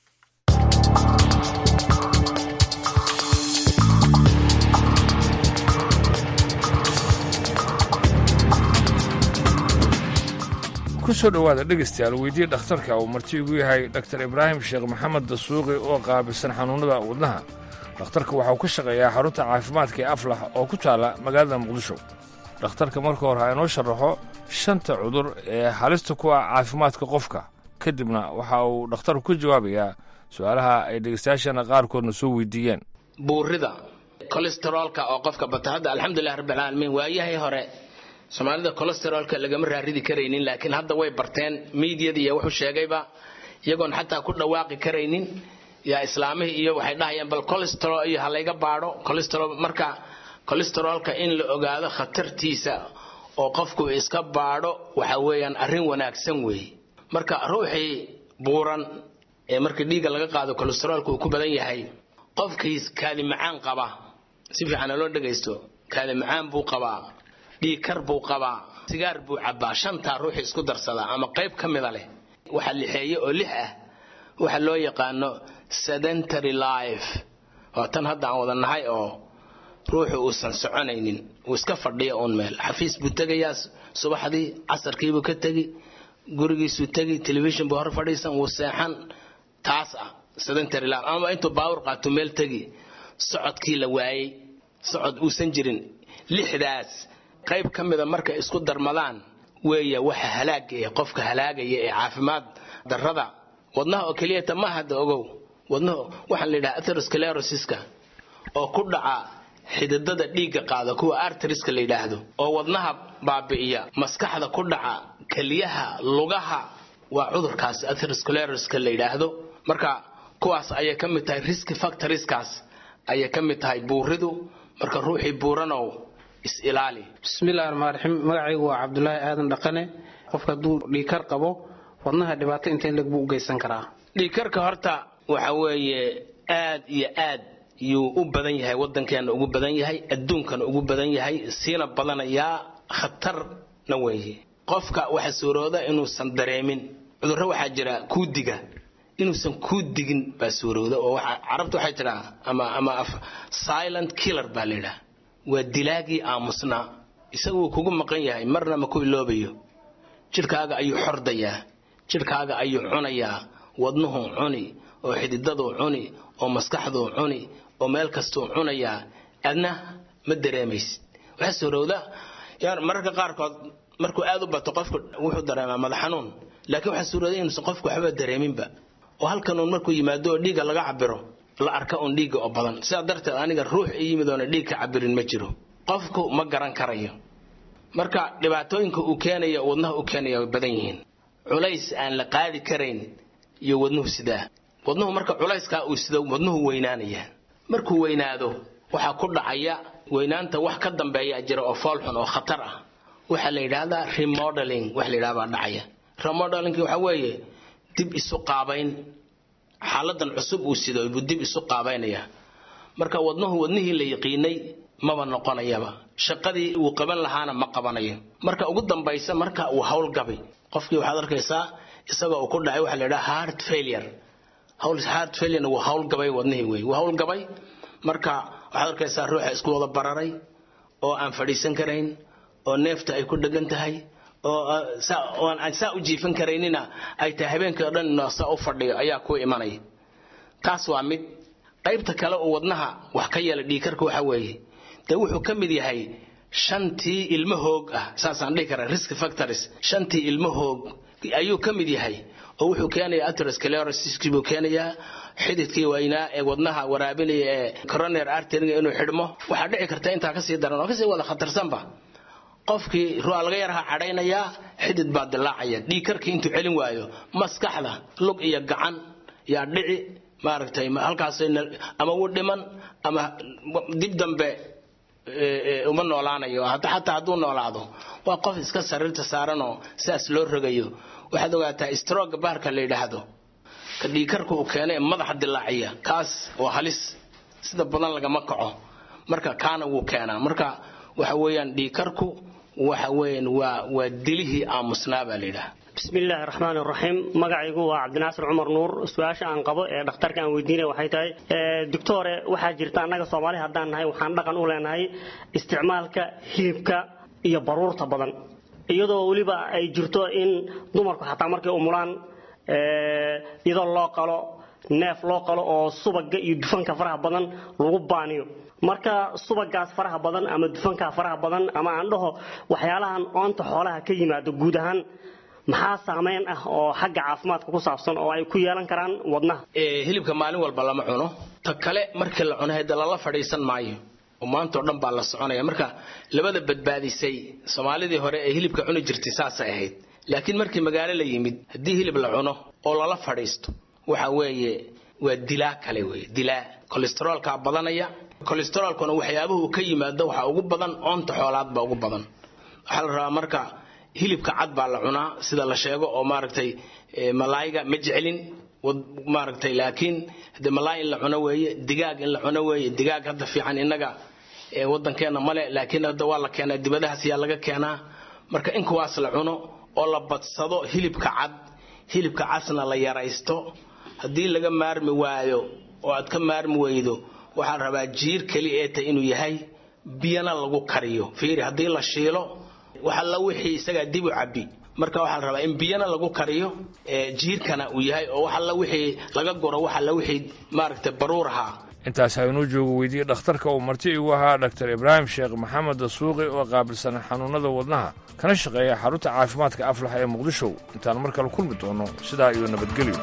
ku soo dhowaada dhegaystayaal weydii dhakhtarka uu marti igu yahay dhaktar ibraahim sheekh maxamed dasuuqi oo qaabilsan xanuunnada wadnaha dhakhtarka waxauu ka shaqeeyaa xarunta caafimaadka ee aflax oo ku taalla magaalada muqdisho dhakhtarka marka hore ha inoo sharaxo shanta cudur ee halista ku ah caafimaadka qofka kadibna waxa uu dhakhtarku ka jawaabayaa su-aalaha ay dhegaystayaashana qaarkoodna soo weydiiyeen buurida kolesteroolka oo qofka bata hadda alxamdulilah rabbilcaalamiin waayahii hore soomaalida kolesteroolka lagama raaridi karaynin laakiin hadda way barteen miidyada iyo wuxuu sheegayba iyagoon xataa ku dhawaaqi karaynin yaa islaamihii iyo waxay dhahayaan bal colesterol iyo ha layga baadho colesterol marka kolesteroolka in la ogaado khatartiisa oo qofku iska baadho waxa weeyaan arrin wanaagsan weeye marka ruuxii buuran ee marka dhiigga laga qaado kolesteroolka uu ku badan yahay qofkiis kaadi macaan qaba si fiican loo dhagaysto kaadi macaan buu qabaa dhiig kar buu qabaa sigaar buu cabbaa shantaa ruuxii isku darsadaa ama qayb ka mida leh waxa lixeeye oo lix ah waxa loo yaqaano sedentary life waa tan hadda aan wada nahay oo ruuxu uusan soconaynin uu iska fadhiyo uun meel xafiis buu tegayaa subaxdii casarkiibuu ka tegi gurigiisuu tegi telefishin buu hor fadhiisan wuu seexan taas ah sedentary life ama intuu baawur qaato meel tegi socodkii la waayey socod uusan jirin lixdaas qayb ka mida markay isku darmadaan weeya waxa halaaga ee qofka halaagaya ee caafimaad darrada wadnaha oo keliyata ma hadda ogow wadnaha waxaa la yidhaha atherosclerosiska oo ku dhaca xididada dhiigga qaada kuwa arteriska la yidhaahdo oo wadnaha baabi'iya maskaxda ku dhaca keliyaha lugaha waa cudurkaas atheroscleroska la yidhaahdo marka kuwaas ayay ka mid tahay risk factorieskaas ayay ka mid tahay buuridu marka ruuxii buuranow is-ilaali bismillahi raxmaan raxiim magacaygu waa cabdulaahi aadan dhaqane qofka hadduu dhiikar qabo wadnaha dhibaato intee leg buu u geysan karaa dhiigkarka horta waxa weeye aad iyo aad yuu u badan yahay waddankeena ugu badan yahay adduunkana ugu badan yahay siina badanayaa khatarna weeye qofka waxa suurooda inuusan dareemin cudurro waxaa jira kuudiga inuusan kuu digin baa suurowda oo waxa carabtu waxay tidhaa ama ama silent killer baa la yidhaha waa dilaagii aamusnaa isagu wuu kugu maqan yahay marna ma ku iloobayo jidhkaaga ayuu xordayaa jidhkaaga ayuu cunayaa wadnuhuu cuni oo xididaduu cuni oo maskaxduu cuni oo meel kastuu cunayaa adna ma dareemaysid waxaa suurowda mararka qaarkood markuu aad u bato qofku wuxuu dareemaa madax xanuun laakiin waxaa suurowda inuusan qofku waxba dareeminba oo halkanuun markuu yimaado oo dhiigga laga cabiro la arka uun dhiigga oo badan sidaa darteed aniga ruux i yimid oona dhiig ka cabirin ma jiro qofku ma garan karayo marka dhibaatooyinka uu keenayo wadnaha u keenaya way badan yihiin culays aan la qaadi karayn iyo wadnuhu sidaa wadnuhu marka culayskaa uu sido wadnuhu weynaanaya markuu weynaado waxaa ku dhacaya weynaanta wax ka dambeeya jira oo foolxun oo khatar ah waxaa la yidhaahdaa remodeling wax la yidhahda baa dhacaya remodeling waxa weeye dib isu qaabayn xaaladan cusub uu sido buu dib isu qaabaynaya marka wadnuhu wadnihii la yaqiinay maba noqonayaba shaqadii uu qaban lahaana ma qabanayo marka ugu dambaysa marka uu howlgabay qofkii waxaad arkaysaa isagoo uu ku dhacay waxa la yidhaha heart failure heart failurena wuu howlgabay wadnihii wey wuu howlgabay marka waxaad arkaysaa ruuxa isku wada bararay oo aan fadhiisan karayn oo neefta ay ku dhegan tahay oo aan saa u jiifan karaynina ay tahay habeenkii oo dhan saa u fadhiyo ayaa ku imanaya taas waa mid qaybta kale oo wadnaha wax ka yeela dhiikarka waxa weeye dee wuxuu ka mid yahay shantii ilmo hoog ah saasaan dhihi karaa risk factors shantii ilmo hoog ayuu ka mid yahay oo wuxuu keenayaa atherosclerosis buu keenayaa xididkii waynaa ee wadnaha waraabinaya ee coronary artery inuu xidhmo waxaa dhici karta intaa kasii daran oo kasii wada khatarsanba qofkii ruuxa laga yaraha cadhaynayaa xidid baa dilaacaya dhiigkarkii intuu celin waayo maskaxda lug iyo gacan yaa dhici maaragtay halkaas ama u dhiman ama dib dambe uma noolaanayo xataa hadduu noolaado waa qof iska sariirta saaranoo sidaas loo rogayo waxaad ogaataa stroga baarka la yidhaahdo ka dhiigkarka uu keena ee madaxa dilaaciya kaas waa halis sida badan lagama kaco marka kaana wuu keenaa marka waxa weeyaan dhiigkarku waxa weeyaan waa waa dilihii aamusnaa baa la yidhaha bismillaahi raxmaan raxiim magacaygu waa cabdinaasir cumar nuur su-aasha aan qabo ee dhakhtarka aan weydiinaya waxay tahay doctore waxaa jirta annaga soomaali haddaan nahay waxaan dhaqan u leenahay isticmaalka hilibka iyo baruurta badan iyadoo weliba ay jirto in dumarku xataa markay umulaan iyadoo loo qalo neef loo qalo oo subaga iyo dufanka faraha badan lagu baaniyo marka subagaas faraha badan ama dufankaa faraha badan ama aan dhaho waxyaalahan oonta xoolaha ka yimaado guud ahaan maxaa saameyn ah oo xagga caafimaadka ku saabsan oo ay ku yeelan karaan wadnaha hilibka maalin walba lama cuno ta kale markii la cuno hada lala fadhiisan maayo oo maanta oo dhan baa la soconaya marka labada badbaadisay soomaalidii hore ee hilibka cuni jirtay saasay ahayd laakiin markii magaalo la yimid haddii hilib la cuno oo lala fadhiisto waxa weeye waa dilaa kale weye dilaa kolesteroolkaa badanaya kolesteroolkuna waxyaabuhu ka yimaado waxaa ugu badan oonta xoolaad baa ugu badan waxaa la rabaa marka hilibka cad baa la cunaa sida la sheego oo maaragtay malaayiga ma jecelin maaragtay laakiin de malaay in la cuno weeye digaag in la cuno weeye digaag hadda fiican innaga waddankeena male laakiin hadda waa la keenaa dibadahaas yaa laga keenaa marka in kuwaas la cuno oo la badsado hilibka cad hilibka casna la yaraysto haddii laga maarmi waayo oo aad ka maarmi weydo waxaa la rabaa jiir keli ee tay inuu yahay biyana lagu kariyo fiiri haddii la shiilo waxalla wixii isagaa dib u cabbi marka waxaa la rabaa in biyana lagu kariyo jiirkana uu yahay oo waxalla wixii laga guro waxalla wixii maaragtay baruur ahaa intaas haynuu joogo weydiye dhakhtarka uu marti igu ahaa dhaktar ibraahim sheekh maxamed dasuuqi oo qaabilsan xanuunnada wadnaha kana shaqeeya xarunta caafimaadka aflax ee muqdisho intaan mar kale kulmi doono sidaa iyo nabadgelyo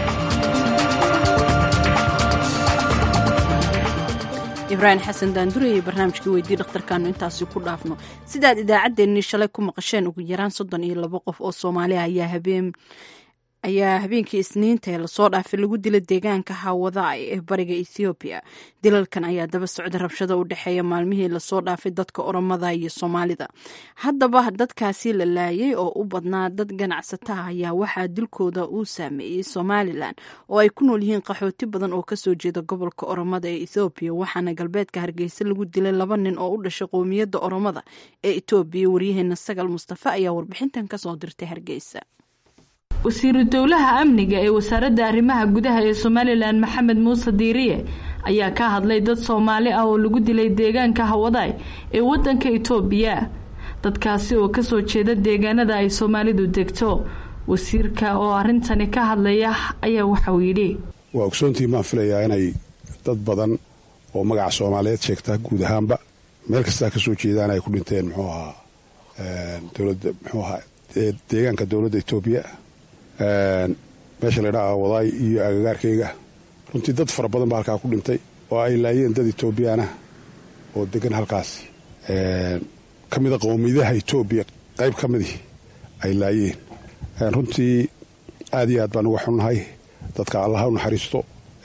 ibraahim xasan daandure iyo barnaamijkii weydii dhakhtarkaanu intaasi ku dhaafno sidaad idaacaddeenii shalay ku maqasheen ugu yaraan soddon iyo labo qof oo soomaaliya ayaa habeen ayaa habeenkii isniinta ee lasoo dhaafay lagu dila deegaanka hawadaay ee bariga ethoobiya dilalkan ayaa daba socda rabshada u dhexeeya maalmihii lasoo dhaafay dadka oromada iyo soomaalida haddaba dadkaasi la laayay oo u badnaa dad ganacsataha ayaa waxaa dilkooda uu saameeyey somalilan oo ay ku nool yihiin qaxooti badan oo kasoo jeeda gobolka oromada ee ethoobiya waxaana galbeedka hargeysa lagu dilay laba nin oo u dhashay qowmiyadda oromada ee etoobiya waryaheena sagal mustafa ayaa warbixintan kasoo dirtay hargeysa wasiiru dowlaha amniga ee wasaaradda arrimaha gudaha ee somalilan maxamed muuse diiriye ayaa ka hadlay dad soomaali ah oo lagu dilay deegaanka hawadaay ee wadanka itoobiya dadkaasi oo kasoo jeeda deegaanada ay soomaalidu degto wasiirka oo arintani ka hadlaya ayaa waxauu yidhi waa ogsoontii maan filayaa inay dad badan oo magaca soomaaliyeed sheegta guud ahaanba meel kastaa kasoo jeedaan ay ku dhinteen muxuu ahaa dowlada muxuu ahaa deegaanka dowladda etoobiya meesha laydhaa wadaay iyo agagaarkayga runtii dad fara badan baa halkaa ku dhintay oo ay laayeen dad etoobiyaanah oo degan halkaasi ka mida qowmiyadaha etoobiya qayb ka midii ay laayeen runtii aad iyo aad baan uga xunnahay dadka allaha u naxariisto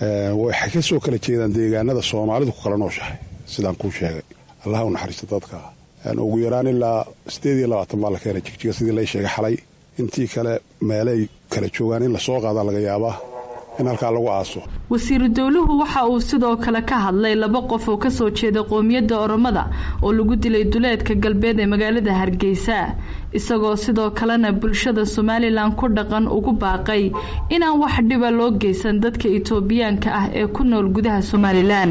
waxay ka soo kala jeedaan deegaanada soomaalidu ku kala nooshahay sidaan kuu sheegay allaha u naxariista dadka ugu yaraan ilaa siddeed iyo labaatan baa la keenay jigjiga sidii lay sheegay xalay intii kale meelay kala joogaan in lasoo qaadaa laga yaabaa in halkaa lagu aaso wasiiru dowluhu waxa uu sidoo kale ka hadlay laba qof oo kasoo jeeda qoomiyadda oromada oo lagu dilay duleedka galbeed ee magaalada hargeysa isagoo sidoo kalena bulshada somalilan ku dhaqan ugu baaqay inaan wax dhiba loo geysan dadka itoobiyaanka ah ee ku nool gudaha somalilan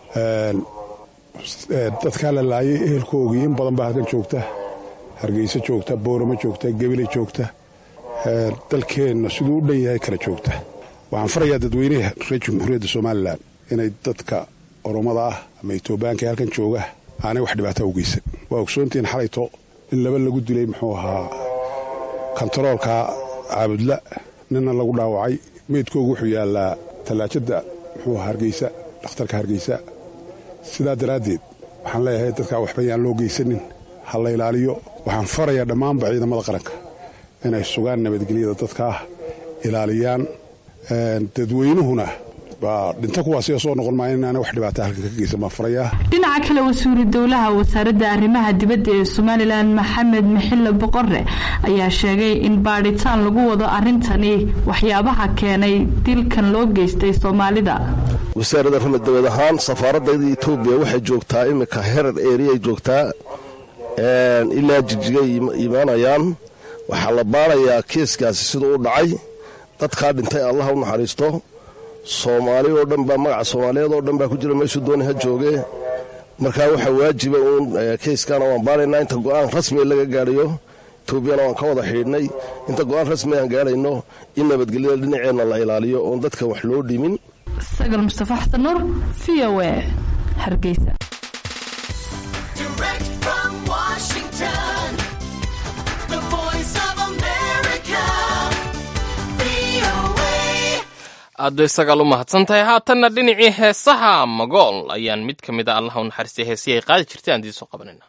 dadkaa la laayay ehelkoogii in badan baa halkan joogta hargeysa joogta booramo joogta gebile joogta dalkeenna siduu u dhan yahay kala joogta waxaan farayaa dadweynaha reer jamhuuriyadda somalilan inay dadka oromada ah ama etoobiyaanka ee halkan jooga aanay wax dhibaataa u geysan waa ogsoontihiin xalayto in laba lagu dilay muxuu ahaa kontaroolka caabudla ninna lagu dhaawacay meydkoogu wuxuu yaallaa tallaajadda muxuu ahaa hargeysa dhakhtarka hargeysa sidaa daraaddeed waxaan leeyahay dadkaa waxba yaan loo geysanin ha la ilaaliyo waxaan farayaa dhammaanba ciidamada qaranka inay sugaan nabadgelyada dadkaah ilaaliyaan dadweynuhuna baa dhinto kuwaasiga soo noqon maayo inaana wax dhibaata halkan ka geysan baan farayaa dhinaca kale wasiiru dowlaha wasaaradda arrimaha dibadda ee somalilan maxamed maxille boqore ayaa sheegay in baadhitaan lagu wado arrintani waxyaabaha keenay dilkan loo geystay soomaalida wasaaradda arrimaha dibad ahaan safaaradayda etoobiya waxay joogtaa iminka herar eriyay joogtaa ilaa jigjigay imaanayaan waxaa la baarayaa kiiskaasi siduu u dhacay dadkaa dhintay allah u naxariisto soomaali oo dhan baa magaca soomaaliyeed oo dhan baa ku jira meeshuu dooni ha jooge markaa waxaa waajiba uun kayskana waan baaraynaa inta go'aan rasmi laga gaadhayo etoobiyana waan ka wada xidhiidhnay inta go'aan rasmi aan gaadhayno in nabadgelyada dhinaceenna la ilaaliyo oon dadka wax loo dhimin sagal mustafa xasan nuur v o e hargeysa aaddo isagaal u mahadsan tahay haatanna dhinacii heesaha magool ayaan mid ka mid a allaha u naxariistay heesihii ay qaadi jirtay aan idiin soo qabanayna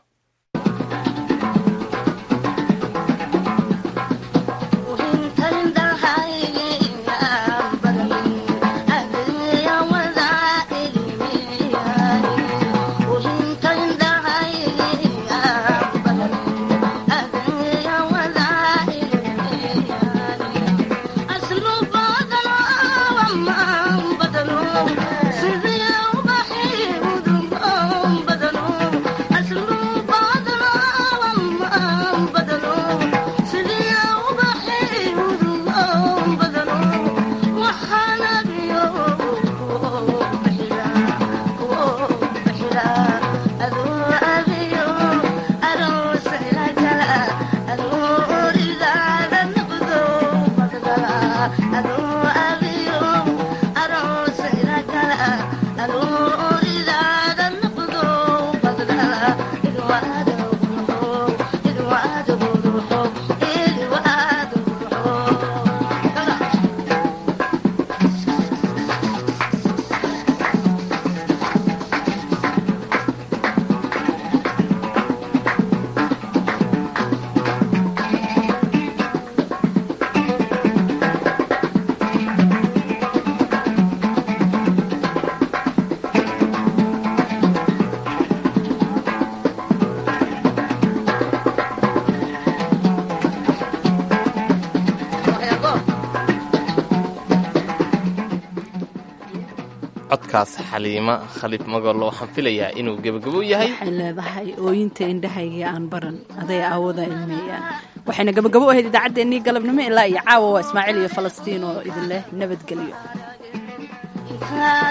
codkaas xaliima khaliif magolo waxaan filayaa inuu gebagabo yahay waxay leedahay ooyinta indhahayga aan baran aday aawada ilmeeyaan waxayna gabagabo ahayd idaacaddeenii galabnimo ilaa iyo caawa waa ismaaciil iyo falastiin oo idin leh nabadgelyo